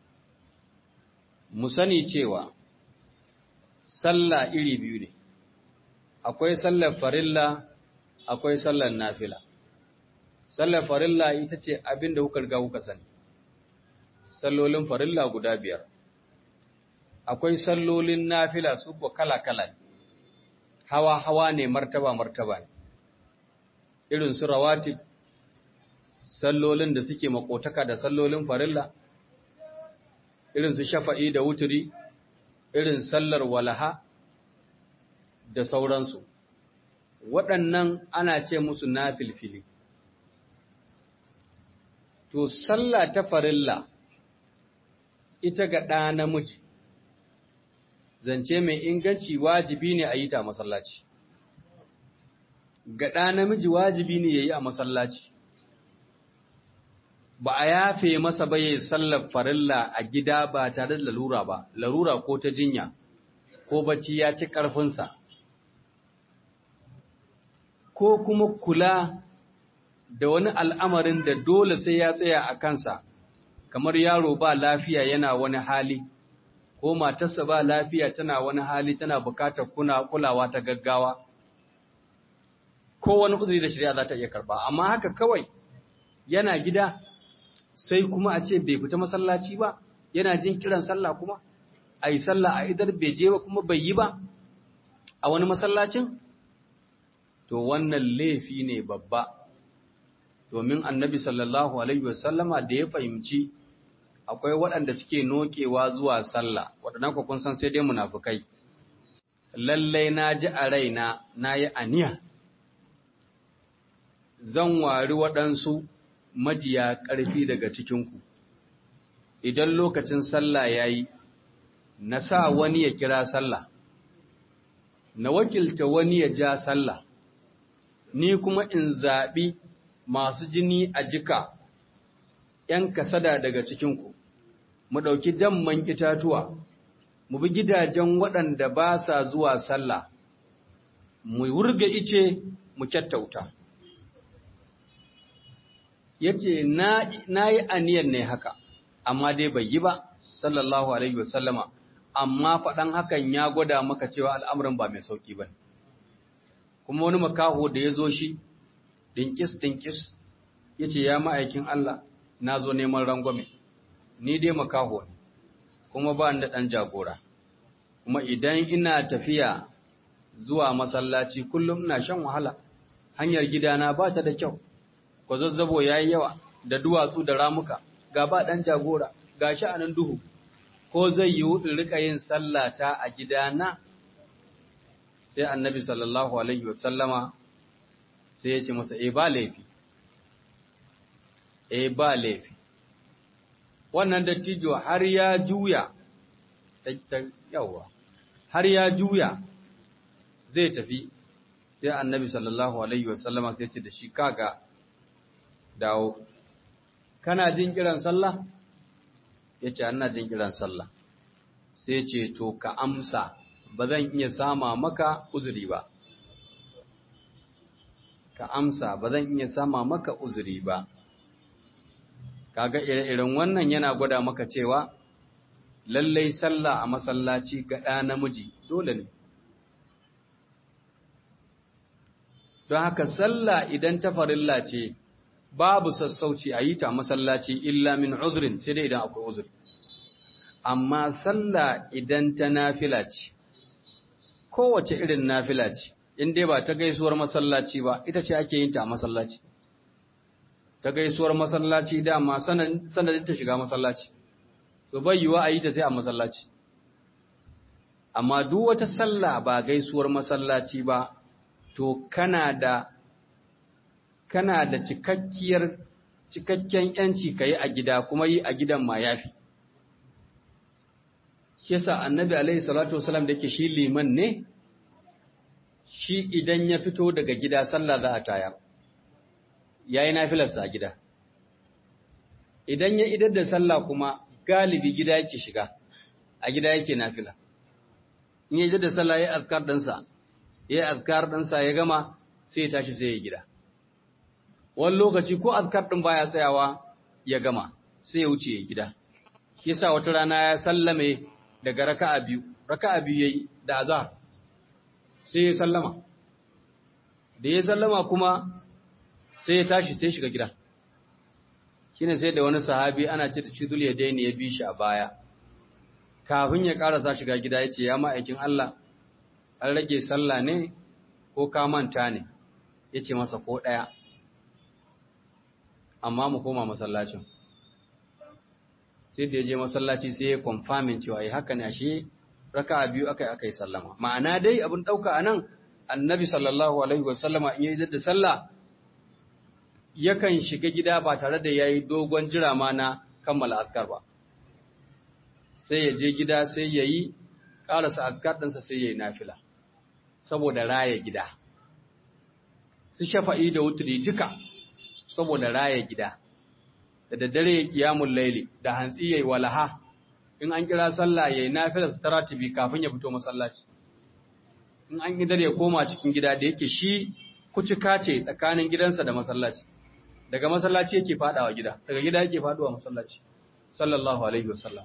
mu sani cewa sallah iri biyu ne akwai sallar farilla akwai sallar nafila sallar farilla ita ce abin da kuka riga kuka sani sallolin farilla guda biyar akwai sallolin nafila su ko kala-kala hawa-hawa ne martaba-martaba ne irin su rawatib sallolin da suke makotaka da sallolin farilla irin su shafa'i da wuturi irin sallar walaha da sauransu waɗannan ana ce musu nafilfili to sallah ta farilla ita ga ɗa namiji zance mai inganci wajibi ne a yi ta masallaci ga ɗa namiji wajibi ne ya yi a masallaci ba a yafe masa ba ya sallar farilla a gida ba tare da lalura ba larura ko ta jinya ko bacci ya ci ƙarfinsa ko kuma kula da wani al'amarin da dole sai ya tsaya a kansa kamar yaro ba lafiya yana wani hali ko matarsa ba lafiya tana wani hali tana bukatar kuna kulawa ta gaggawa ko wani uzuri da shari'a za ta iya karba amma haka kawai yana gida sai kuma a ce bai fita masallaci ba yana jin kiran sallah kuma a yi sallah a idar bai je ba kuma bai yi ba a wani masallacin to wannan laifi ne babba domin annabi sallallahu alaihi wasallama da ya fahimci akwai waɗanda suke nokewa zuwa sallah waɗannan ku kun san sai dai munafukai lallai na ji a raina na yi aniya zan wari waɗansu majiya ƙarfi daga cikinku idan lokacin sallah ya yi na sa wani ya kira sallah na wakilta wani ya ja sallah ni kuma in zaɓi masu jini a jika ‘yan kasada daga cikinku, mu ɗauki damman itatuwa, mu bi gidajen waɗanda ba sa zuwa sallah, mu wurga ice mu kyattauta. Ya ce, Na yi aniyar ne haka, amma dai bai yi ba, sallallahu Alaihi wasallama, amma faɗan hakan ya gwada maka cewa al'amuran ba mai sauƙi ba. Kuma wani makaho da ya zo shi, ɗinkis-ɗinkis, ya ce, Ya ma'aikin Allah, na zo neman rangwame, ni dai makaho ne, kuma ba da ɗan jagora, kuma idan ina tafiya zuwa masallaci kullum ina shan wahala, hanyar gidana ba ta da kyau, kwazazzabo ya yi yawa da duwatsu da ramuka, ga ba ɗan jagora, ga sha'anin duhu, ko zai yi in rika yin sallata a gidana sai annabi sallallahu alaihi wasallama sai ya ce masa e ba laifi e ba laifi wannan dattijo har ya juya yawa har ya juya zai tafi sai annabi sallallahu alaihi wasallama sai ce da shi kaga dawo kana jin kiran sallah ya ce ana jin kiran sallah sai ce to ka amsa ba zan iya sama maka uzuri ba ka amsa ba zan iya sama maka uzuri ba kaga ire-iren wannan yana gwada maka cewa lallai sallah a masallaci ga ɗa namiji dole ne don haka sallah idan ta farilla ce babu sassauci a yi ta masallaci illa min uzrin sai dai idan akwai uzuri amma sallah idan ta nafila ce kowace irin nafila ce in dai ba ta gaisuwar masallaci ba ita ce ake yin ta a masallaci ta gaisuwar masallaci dama sanadin ta shiga masallaci so bai yiwa a yi ta sai a masallaci amma duk wata sallah ba gaisuwar masallaci ba to kana da kana da cikakkiyar cikakken yanci kai a gida kuma yi a gidan ma yafi shi yasa annabi alaihi salatu wasalam da yake shi liman ne shi idan ya fito daga gida sallah za a tayar yayi nafilarsa a gida idan ya idar da sallah kuma galibi gida yake shiga a gida yake nafila in ya idar da sallah yayi azkar dinsa yayi azkar dinsa ya gama sai ya tashi sai ya gida wani lokaci ko azkar din baya tsayawa ya gama sai ya wuce ya gida yasa wata rana ya sallame daga raka'a biyu raka'a biyu yayi da azhar sai ya sallama da ya sallama kuma sai ya tashi sai shiga gida shine sai da wani sahabi ana ce da cidul ya daini ya bi shi a baya kafin ya karasa shiga gida ya ce ya ma'aikin Allah an rage sallah ne ko ka manta ne ya ce masa ko ɗaya amma mu koma masallacin sai da ya je masallaci sai ya confirmin cewa ai haka ne ashe raka'a biyu akai akai sallama ma'ana dai abin dauka anan annabi sallallahu alaihi wasallama in yayi da sallah yakan shiga gida ba tare da yayi dogon jira ma na kammala azkar ba sai ya je gida sai yayi karasa azkar ɗinsa sai yayi nafila saboda raya gida su shafa'i da wutri duka saboda raya gida da daddare ya kiyamun laili da hantsi yayi walaha in an kira sallah yayi nafilar taratibi kafin ya fito masallaci in an idar ya koma cikin gida da yake shi kucika ce tsakanin gidansa da masallaci daga masallaci yake fadawa gida daga gida yake faduwa masallaci sallallahu alaihi wasallam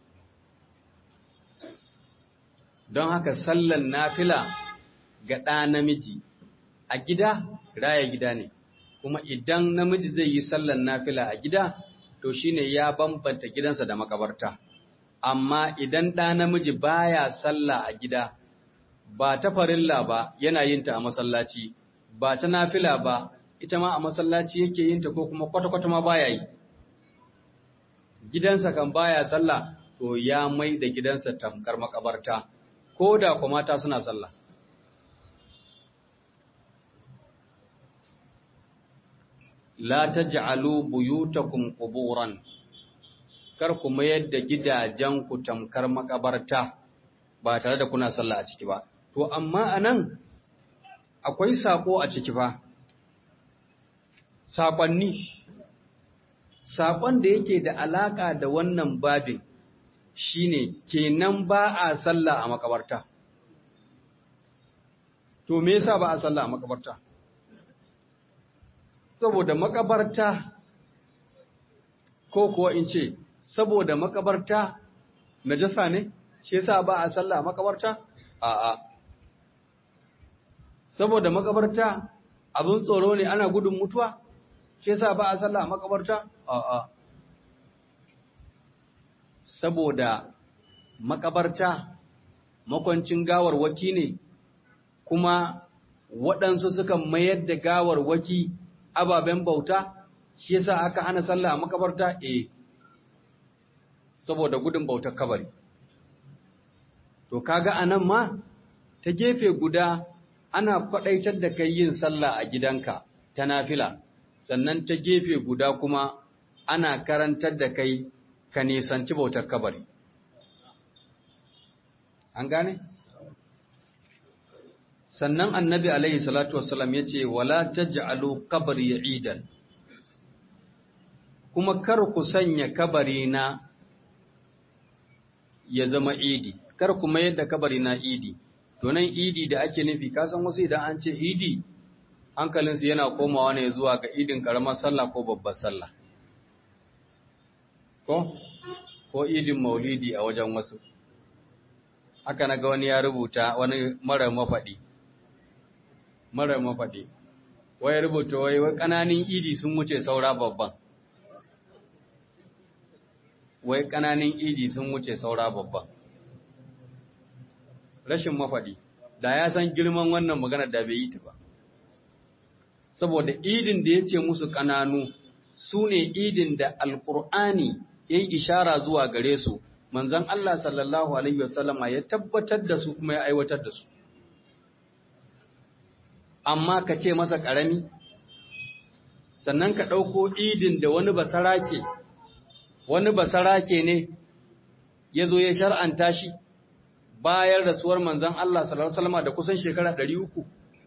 don haka sallan nafila ga ɗa namiji a gida raya gida ne kuma idan namiji zai yi sallan nafila a gida to shine ya bambanta gidansa da makabarta amma idan ɗa namiji baya sallah a gida ba ta farilla ba yana yin ta a masallaci ba ta nafila ba ita ma a masallaci yake yin ta ko kuma kwata-kwata ma baya yi gidansa kan baya sallah to ya mai da gidansa tamkar makabarta ko da kuma mata suna sallah la taj'alu buyutakum quburan kar ku mayar da gidajenku tamkar makabarta ba tare da kuna sallah a ciki ba to amma anan akwai sako a ciki fa sakonni sakon da yake da alaka da wannan babin shine kenan ba a sallah a makabarta to me yasa ba a sallah a makabarta saboda makabarta ko kuwa in ce saboda makabarta najasa ne shi yasa ba a sallah makabarta a'a saboda makabarta abin tsoro ne ana gudun mutuwa shi yasa ba a sallah makabarta a'a saboda makabarta makwancin gawar waki ne kuma waɗansu suka mayar da gawar waki ababen bauta shi yasa aka hana sallah a makabarta eh saboda gudun bautar kabari to kaga anan ma ta gefe guda ana kwadaitar da kai yin sallah a gidanka ta nafila sannan ta gefe guda kuma ana karantar da kai ka nisanci bautar kabari an gane sannan annabi alaihi salatu wassalam ya ce wala taj'alu qabri idan kuma kar ku sanya kabari na ya zama idi kar ku mayar da kabari na idi to nan idi da ake nufi ka san wasu idan an ce idi hankalinsu yana komawa ne zuwa ga idin karamar sallah ko babbar sallah ko ko idin maulidi a wajen wasu haka na ga wani ya rubuta wani mara mafaɗi mara mafaɗi wai rubuta wai wai ƙananin idi sun wuce saura babban wai ƙananin idi sun wuce saura babban rashin mafaɗi da ya san girman wannan magana da bai yi ta ba saboda idin da ya ce musu ƙananu su ne idin da alƙur'ani ya yi ishara zuwa gare su manzon Allah sallallahu Alaihi wasallama ya tabbatar da su kuma ya aiwatar da su amma ka ce masa ƙarami sannan ka ɗauko idin da wani basarake wani basarake ne ya zo ya shar'anta shi bayan rasuwar manzon Allah sallallahu Alaihi wasallama da kusan shekara ɗari uku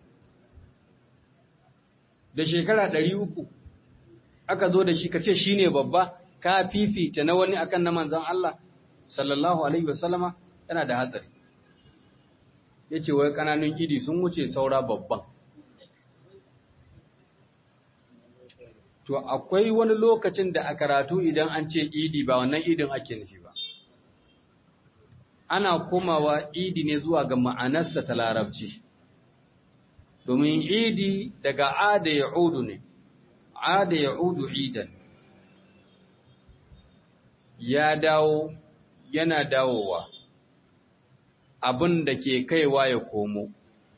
da shekara ɗari uku aka zo da shi ka ce shi ne babba ka fifita na wani akan na manzan Allah sallallahu alaihi wasallama yana da hatsari yace wai kananun idi sun wuce saura babban to akwai wani lokacin da a karatu idan an ce idi ba wannan idin ake nufi ba ana komawa idi ne zuwa ga ma'anarsa ta larabci domin idi daga ada ya'udu ne ada ya'udu idan ya dawo yana dawowa abin da ke kaiwa ya komo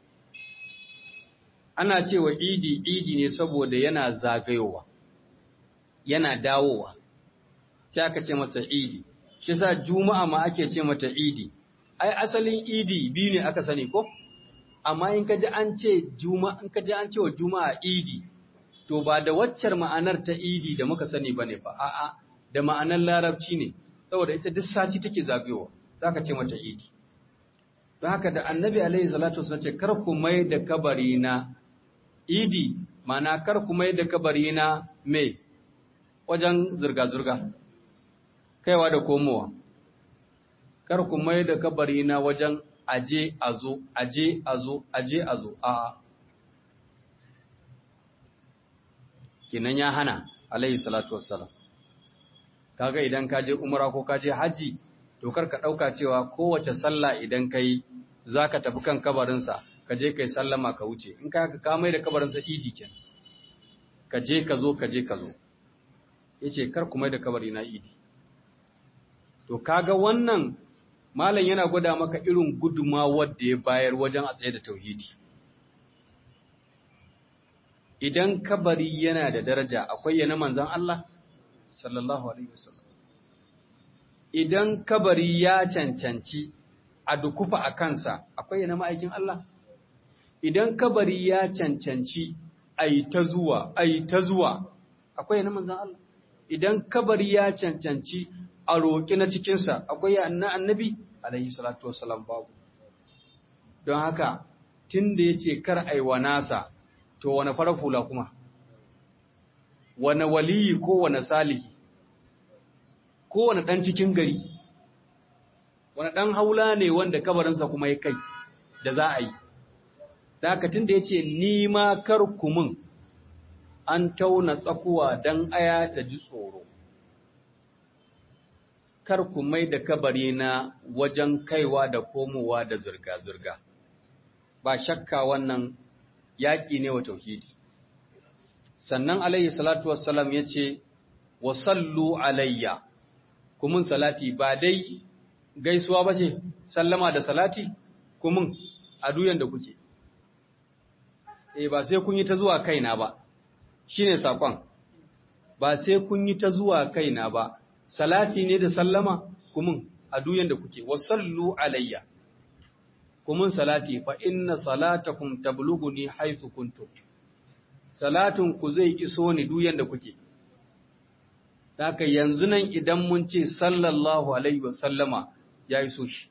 ana cewa idi idi ne saboda yana zagayowa yana dawowa sai aka ce masa idi shi sa juma'a ma ake ce mata idi ai asalin idi biyu ne aka sani ko amma in kaji an ce juma'a in kaji an ce wa juma'a idi to ba da waccar ma'anar ta idi da muka sani bane ba a'a da ma'anar larabci ne saboda ita duk sati take zagayowa zaka ce mata idi don haka da annabi alaihi salatu wasallam ce kar ku mai da kabari na idi mana kar ku mai da kabari na me wajen zurga zurga kaiwa da komowa kar ku mai da kabari na wajen aje a zo aje a zo aje a zo a kinan ya hana alaihi salatu wassalam kaga idan ka je umra ko ka je haji to kar ka dauka cewa kowace sallah idan kai zaka tafi kan kabarin sa ka je kai sallama ka wuce in ka ka mai da kabarin sa idi ken ka je ka zo ka je ka zo yace kar ku mai da kabari na idi to kaga wannan malam yana gwada maka irin gudumawar da ya bayar wajen a tsaye da tauhidi idan kabari yana da daraja akwai yana manzan Allah sallallahu alaihi wasallam idan kabari ya cancanci a dukufa a kansa akwai yana ma'aikin Allah idan kabari ya cancanci ai ta zuwa ai ta zuwa akwai yana manzan Allah idan kabari ya cancanci a roƙi na cikinsa akwai na annabi alaihi salatu wasalam babu don haka tun da ya ce kar aiwa nasa to wane farar hula kuma wane waliyi ko wane salihi ko wane ɗan cikin gari wane ɗan haula ne wanda kabarinsa kuma ya kai da za a yi da haka tun da ya ce nima kar kumin an tauna tsakuwa don aya ta ji tsoro kar ku mai da kabari na wajen kaiwa da komowa da zirga-zirga ba shakka wannan yaƙi ne wa tauhidi sannan alayhi salatu wassalam ya ce wa sallu alayya kumin salati ba dai gaisuwa ba ce sallama da salati kumin a duyan da kuke e ba sai kun yi ta zuwa kaina ba shine sakon ba sai kun yi ta zuwa kaina ba salati ne da sallama kumin a duyan da kuke wa sallu alayya kumun salati fa inna salatakum tablughuni haythu kuntum salatun ku zai iso ni duk yanda kuke haka yanzu nan idan mun ce sallallahu alaihi wasallama ya iso shi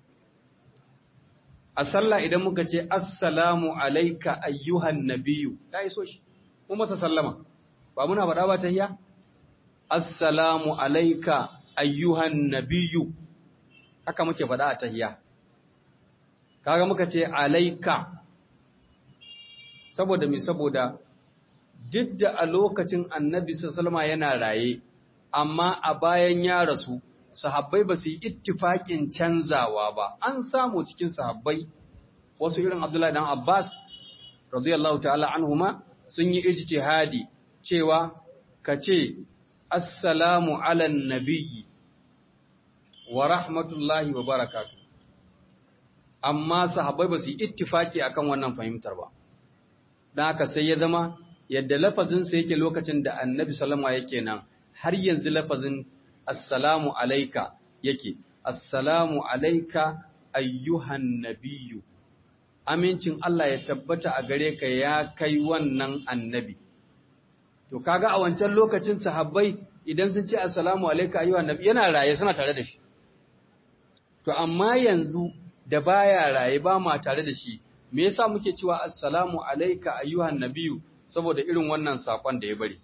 a sallah idan muka ce assalamu alayka ayyuhan nabiyyu ya iso shi mu masa sallama ba muna faɗa ba tahiyya assalamu alayka ayyuhan nabiyyu haka muke faɗa a tahiyya kaga muka ce alayka saboda me saboda duk da a lokacin annabi sallama yana raye amma a bayan ya rasu sahabbai ba su yi ittifaƙin canzawa ba an samu cikin sahabbai wasu irin abdullahi dan abbas radiyallahu ta'ala anhuma sun yi ijtihadi cewa ka ce assalamu ala nabiyyi wa rahmatullahi wa barakatuh amma sahabbai ba su yi ittifaki akan wannan fahimtar ba dan haka sai ya zama yadda lafazinsa yake lokacin da annabi sallama yake nan har yanzu lafazin assalamu alaika yake assalamu alaika ayyuhan nabiyyu amincin Allah ya tabbata a gare ka ya kai wannan annabi to kaga a wancan lokacin sahabbai idan sun ce assalamu alaika ayyuhan nabi yana raye suna tare da shi to amma yanzu da baya raye ba ma tare da shi me yasa muke cewa assalamu alaika ayyuhan nabiyyu saboda irin wannan sakon da ya bari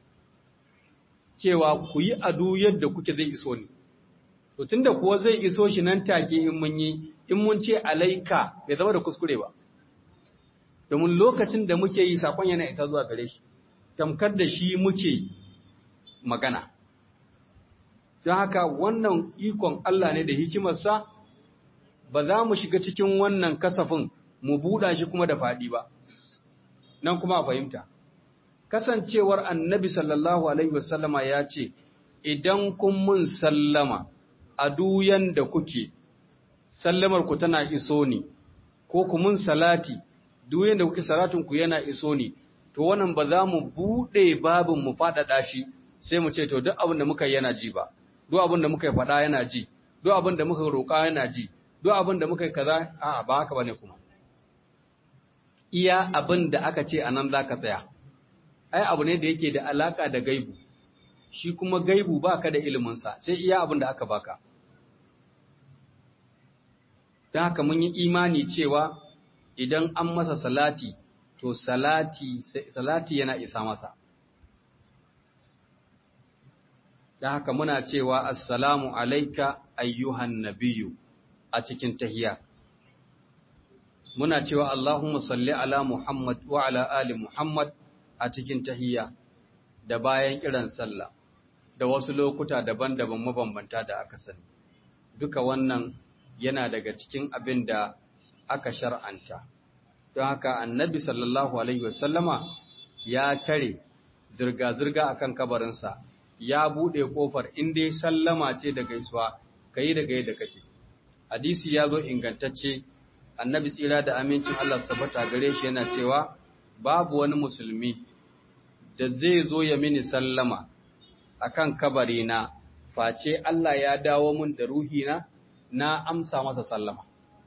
cewa ku yi adu yadda kuke zai iso ni. To tunda kuwa zai iso shi nan take in mun yi, in mun ce alaika bai zama da kuskure ba. Domin lokacin da muke yi sakon yana isa zuwa gare shi, tamkar da shi muke magana. Don haka wannan ikon Allah ne da hikimarsa ba za mu shiga cikin wannan kasafin mu buɗa shi kuma da faɗi ba. Nan kuma a fahimta. kasancewar annabi sallallahu alaihi wasallama ya ce, Idan kun mun sallama a duyan da kuke, sallamar ku tana iso ni, ko ku mun salati, duyan da kuke salatinku yana iso ni, to wannan ba za mu buɗe babin mu faɗaɗa shi sai mu ce, to duk abin da muka yana ji ba, duk abin da muka yi faɗa yana ji, duk abin da muka roƙa yana ji, duk abin da muka yi kaza, a'a ba haka ba ne kuma. Iya abin da aka ce a nan za ka tsaya. ai abu ne da yake da alaka da gaibu shi kuma gaibu baka da iliminsa sai iya abin da aka baka don haka mun yi imani cewa idan an masa salati to salati salati yana isa masa don haka muna cewa assalamu alaika ayyuhan nabiyyu a cikin tahiya muna cewa Allahumma salli ala Muhammad wa ala ali Muhammad a cikin tahiyya da bayan kiran sallah da wasu lokuta daban-daban mabambanta da aka sani duka wannan yana daga cikin abin da aka shar'anta don haka annabi sallallahu alaihi wasallama ya tare zirga-zirga akan kabarinsa ya bude kofar inda sallama ce da gaisuwa kai da gai da kake hadisi ya zo ingantacce annabi tsira da amincin Allah sabata gare shi yana cewa babu wani musulmi da zai zo ya mini sallama akan kabarina face Allah ya dawo mun da ruhina na amsa masa sallama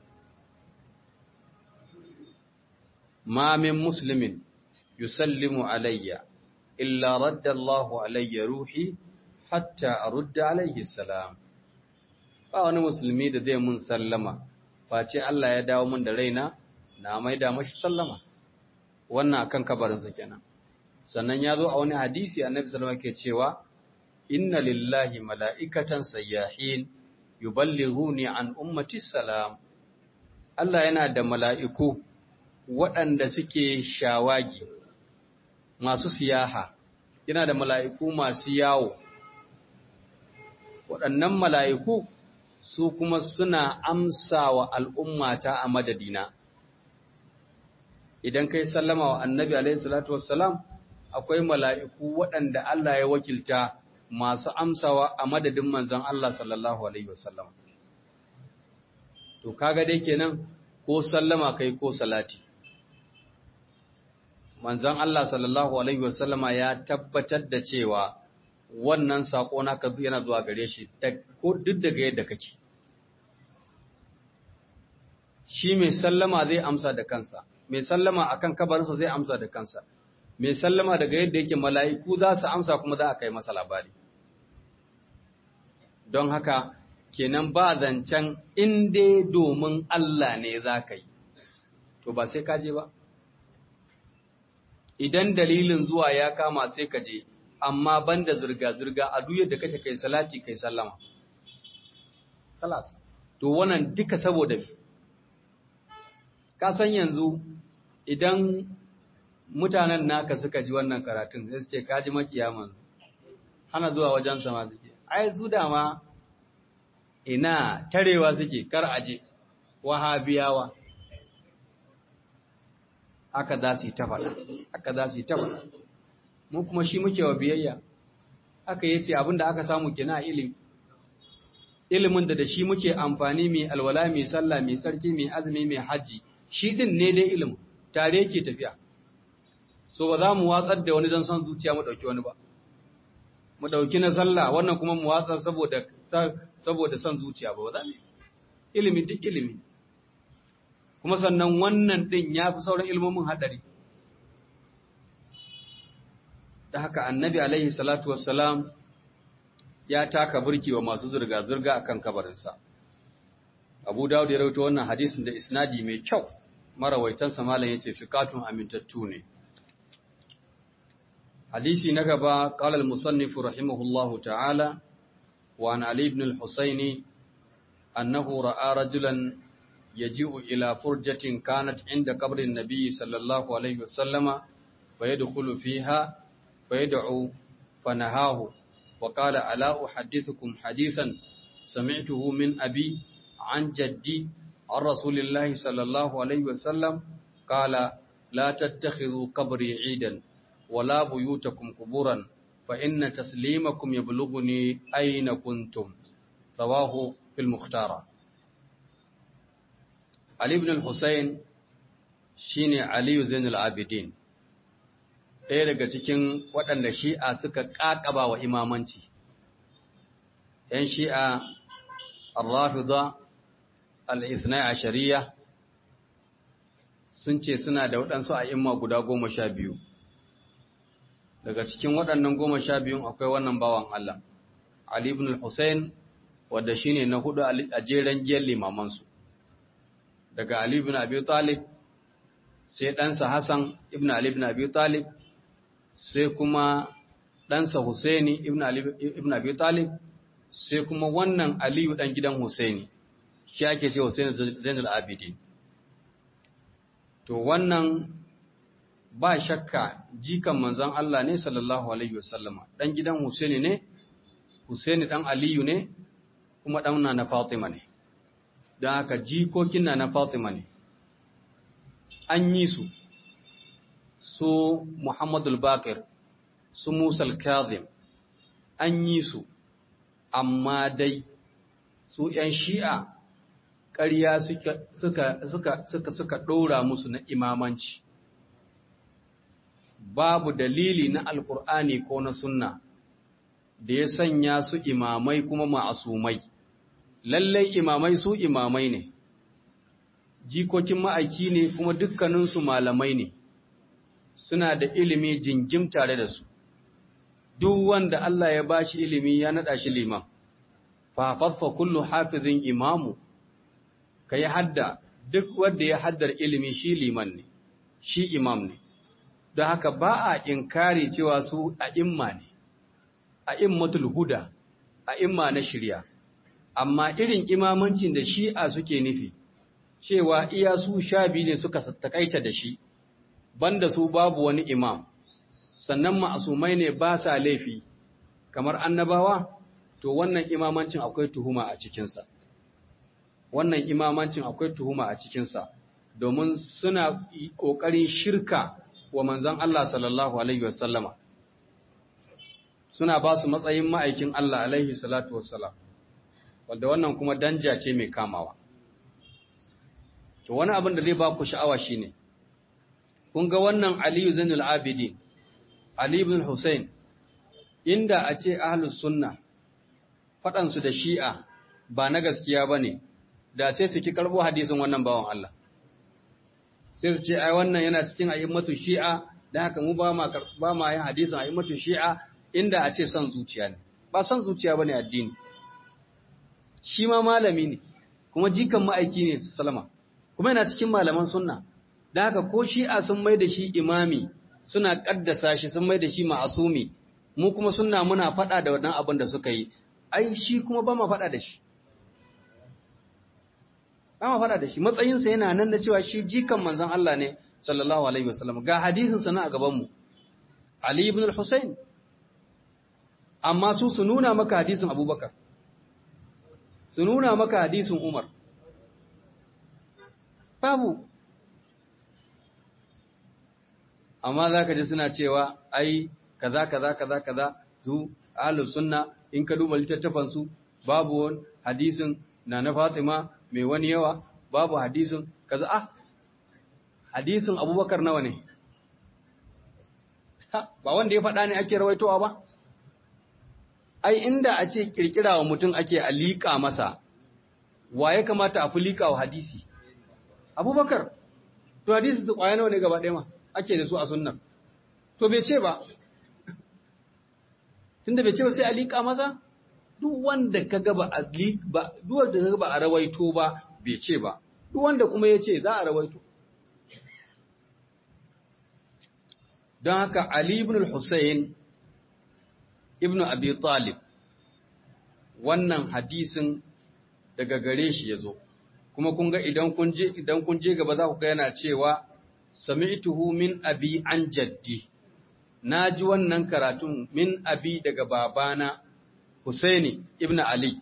ma min muslimin yusallimu alayya illa radda Allahu alayya ruhi hatta arudda alayhi salam ba wani musulmi da zai mun sallama face Allah ya dawo mun da raina na maida mashi sallama wannan akan kabarinsa kenan sannan ya zo a wani hadisi annabi sallallahu alaihi cewa inna lillahi mala'ikatan sayyahin yuballighuni an ummati salam Allah yana da mala'iku waɗanda suke shawagi masu siyaha yana da mala'iku masu yawo waɗannan mala'iku su kuma suna amsa wa al'ummata a madadina idan kai sallama wa annabi alaihi salatu wassalam akwai mala'iku waɗanda Allah ya wakilta masu amsawa a madadin manzan Allah sallallahu Alaihi wasallam. To, kaga dai kenan ko sallama kai ko salati. Manzan Allah sallallahu Alaihi wasallama ya tabbatar da cewa wannan saƙo naka yana zuwa gare shi ko duk daga yadda kake. shi mai sallama zai amsa da kansa mai sallama akan kabarinsa zai amsa da kansa mai sallama daga yadda yake mala'iku za su amsa kuma za a kai masa labari don haka kenan ba zancen inda domin Allah ne za ka yi to ba sai ka je ba idan dalilin zuwa ya kama sai ka je amma banda zirga-zirga a duk yadda kake kai salati kai sallama kalas to wannan duka saboda ka san yanzu idan mutanen naka suka ji wannan karatun sai su ce ka ji makiyaman hana zuwa wajen sama suke ai su dama ina tarewa suke kar aje wahabiyawa haka za su yi ta faɗa haka za su yi ta faɗa mu kuma shi muke wa biyayya haka yace abinda aka samu kina ilimi ilimin da da shi muke amfani mai alwala mai sallah mai tsarki mai azumi mai haji shi din ne dai ilimin tare yake tafiya so ba za mu watsar da wani don son zuciya mu dauki wani ba mu dauki na sallah wannan kuma mu watsar saboda saboda son zuciya ba za mu ilimi duk ilimi kuma sannan wannan din ya fi sauran ilmomin hadari da haka annabi alaihi salatu wassalam ya taka burki wa masu zirga-zirga akan kabarinsa abu dawud ya rawaito wannan hadisin da isnadi mai kyau marawaitansa malam yace fiqatun amintattu ne hadisi na gaba qala al-musannif rahimahullahu ta'ala wa an ali ibn al-husayn annahu ra'a rajulan yaji'u ila furjatin kanat inda qabrin nabiy sallallahu alaihi wasallama fayadkhulu fiha fayad'u fanahahu وقال ألا أحدثكم حديثا سمعته من أبي عن جدي عن رسول الله صلى الله عليه وسلم قال لا تتخذوا قبري عيدا ولا بيوتكم قبورا فإن تسليمكم يبلغني أين كنتم رواه في المختار علي بن الحسين شيني علي زين العابدين ɗaya daga cikin waɗanda shi'a suka ƙaƙaba wa imamanci ‘yan shi'a al-rafida al-ithnai a shari'a sun ce suna da waɗansu a imma guda goma sha biyu daga cikin waɗannan goma sha biyun akwai wannan bawan Allah Ali ibn al-Hussein wadda shi ne na hudu a jeren giyar limamansu daga Ali ibn Abi Talib sai ɗansa Hassan ibn Ali ibn Abi Talib sai kuma ɗansa Husaini ibn Abi Talib sai kuma wannan Aliyu ɗan gidan Husaini shi ake ce Husaini Zainul Abidin to wannan ba shakka jikan manzon Allah ne sallallahu alaihi wasallama ɗan gidan Husaini ne Husaini ɗan Aliyu ne kuma ɗan na Fatima ne don haka jikokin na na Fatima ne an yi su su Muhammadul Bakir, su Musal Kazim, an yi su, amma dai su ‘yan shi'a ƙarya suka ɗora musu na imamanci. Babu dalili na Alƙur'ani ko na Sunna da ya sanya su imamai kuma ma'asumai. Lallai imamai su imamai ne, jikokin ma'aiki ne kuma dukkaninsu malamai ne. suna da ilimi jingim tare da su, duk wanda Allah ya ba shi ilimi ya naɗa shi liman, fafaffa kullu hafizin imamu, ka yi hadda duk wanda ya haddar ilimi shi liman ne, shi imam ne, don haka ba a inkari cewa su a imma ne, a immatul huda, a imma na shirya, amma irin imamancin da shi'a suke nufi, cewa iya su sha biyu ne suka takaita da shi. banda su babu wani imam sannan ma'asumai ne ba sa laifi kamar annabawa to wannan imamancin akwai tuhuma a cikinsa wannan imamancin akwai tuhuma a cikinsa domin suna ƙoƙarin shirka wa manzan Allah sallallahu alaihi wasallama suna ba su matsayin ma'aikin Allah alaihi salatu wassalam wanda wannan kuma danja ce mai kamawa to wani abin da zai ba ku sha'awa shine ne kun ga wannan Aliyu Zainul Abidin, Ali ibn Hussein, inda a ce ahlus sunna faɗansu da shi'a ba na gaskiya ba ne, da sai su ki karbo hadisin wannan bawan Allah sai su ce ai wannan yana cikin a'immatu shi'a da haka mu ba ma ba ma yin hadisin a'immatu shi'a inda a ce son zuciya ne ba son zuciya bane addini shi ma malami ne kuma jikan ma'aiki ne salama kuma yana cikin malaman sunna da haka ko shi'a sun mai da shi imami suna kaddasa shi sun mai da shi ma'asumi mu kuma sunna muna faɗa da wannan abin da suka yi ai shi kuma ba ma faɗa da shi ba ma faɗa da shi matsayinsa yana nan da cewa shi jikan manzon Allah ne sallallahu alaihi wasallam ga hadisin sa na a gaban mu Ali ibn al-Husayn amma su su nuna maka hadisin Abubakar su nuna maka hadisin Umar babu amma za ka ji suna cewa ai kaza kaza kaza kaza su ahlus sunna in ka duba littattafan su babu wani hadisin na na Fatima mai wani yawa babu hadisin kaza ah hadisin Abubakar nawa ne ba wanda ya faɗa ne ake rawaitowa ba ai inda a ce kirkira wa mutum ake alika masa wa ya kamata a fi liƙa wa hadisi abubakar to hadisi su ƙwaya nawa ne gaba ɗaya ma ake da su a sunnan to bai ce ba tunda bai ce ba sai a liƙa masa duk wanda ka ga ba a ba duk wanda ka ba a rawaito ba bai ce ba duk wanda kuma ya ce za a rawaito don haka Ali ibn al-Husayn ibn Abi Talib wannan hadisin daga gare shi ya zo kuma kun ga idan kun je idan kun je gaba za ku ga yana cewa sami'tuhu min abi an jaddi naji wannan karatun min abi daga babana Husaini ibn Ali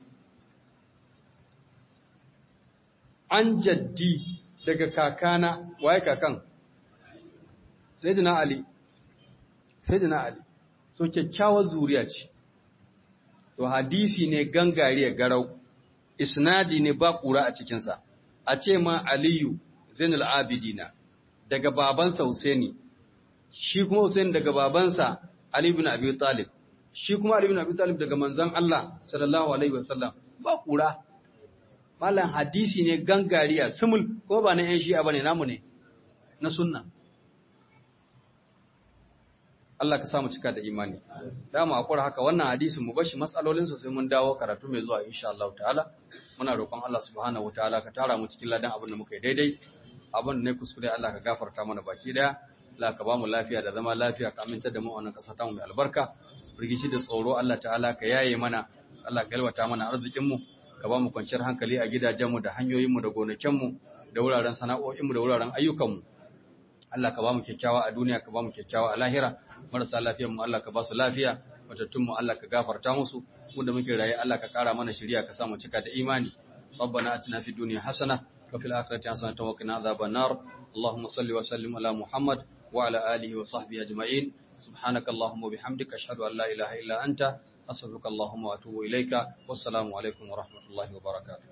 an jaddi daga kakana waye kakan Sayyidina Ali Sayyidina Ali so kyakkyawar zuriya ce to hadisi ne gangariya garau isnadi ne ba ƙura a cikinsa, a ce ma Aliyu Zainul Abidina daga babansa Husaini, shi kuma Husaini daga babansa Ali bin Abi Talib, shi kuma Ali bin Abi Talib daga manzon Allah sallallahu Alaihi wasallam ba ƙura. Malam hadisi ne gangariya, simul, ko ba na ‘yan shi'a ba ne namu ne, na sunna. Allah ka samu cika da imani. Dama akwai haka wannan hadisin mu bashi matsalolin sai mun dawo karatu mai zuwa insha Allah ta'ala. Muna roƙon Allah subhanahu wataala ka tara mu cikin ladan abin da muka yi daidai. Abin da ne kuskure Allah ka gafarta mana baki daya. Allah ka ba mu lafiya da zama lafiya ka aminta da mu a wannan ƙasa ta mu mai albarka. Rigishi da tsoro Allah ta'ala ka yaye mana. Allah ka yalwata mana arzikin mu. Ka ba mu kwanciyar hankali a gidajenmu da hanyoyinmu da gonakinmu da wuraren sana'o'inmu da wuraren ayyukanmu. Allah ka ba mu kyakkyawa a duniya ka ba mu kyakkyawa a lahira. marasa mu Allah ka ba su lafiya matattunmu Allah ka gafarta musu mu da muke raye Allah ka kara mana shiriya ka samu cika da imani ربنا آتنا في الدنيا حسنة وفي الآخرة حسنة وقنا عذاب النار اللهم صل وسلم على محمد وعلى آله وصحبه أجمعين سبحانك اللهم وبحمدك أشهد أن لا إله إلا أنت أستغفرك اللهم وأتوب إليك والسلام عليكم ورحمة الله وبركاته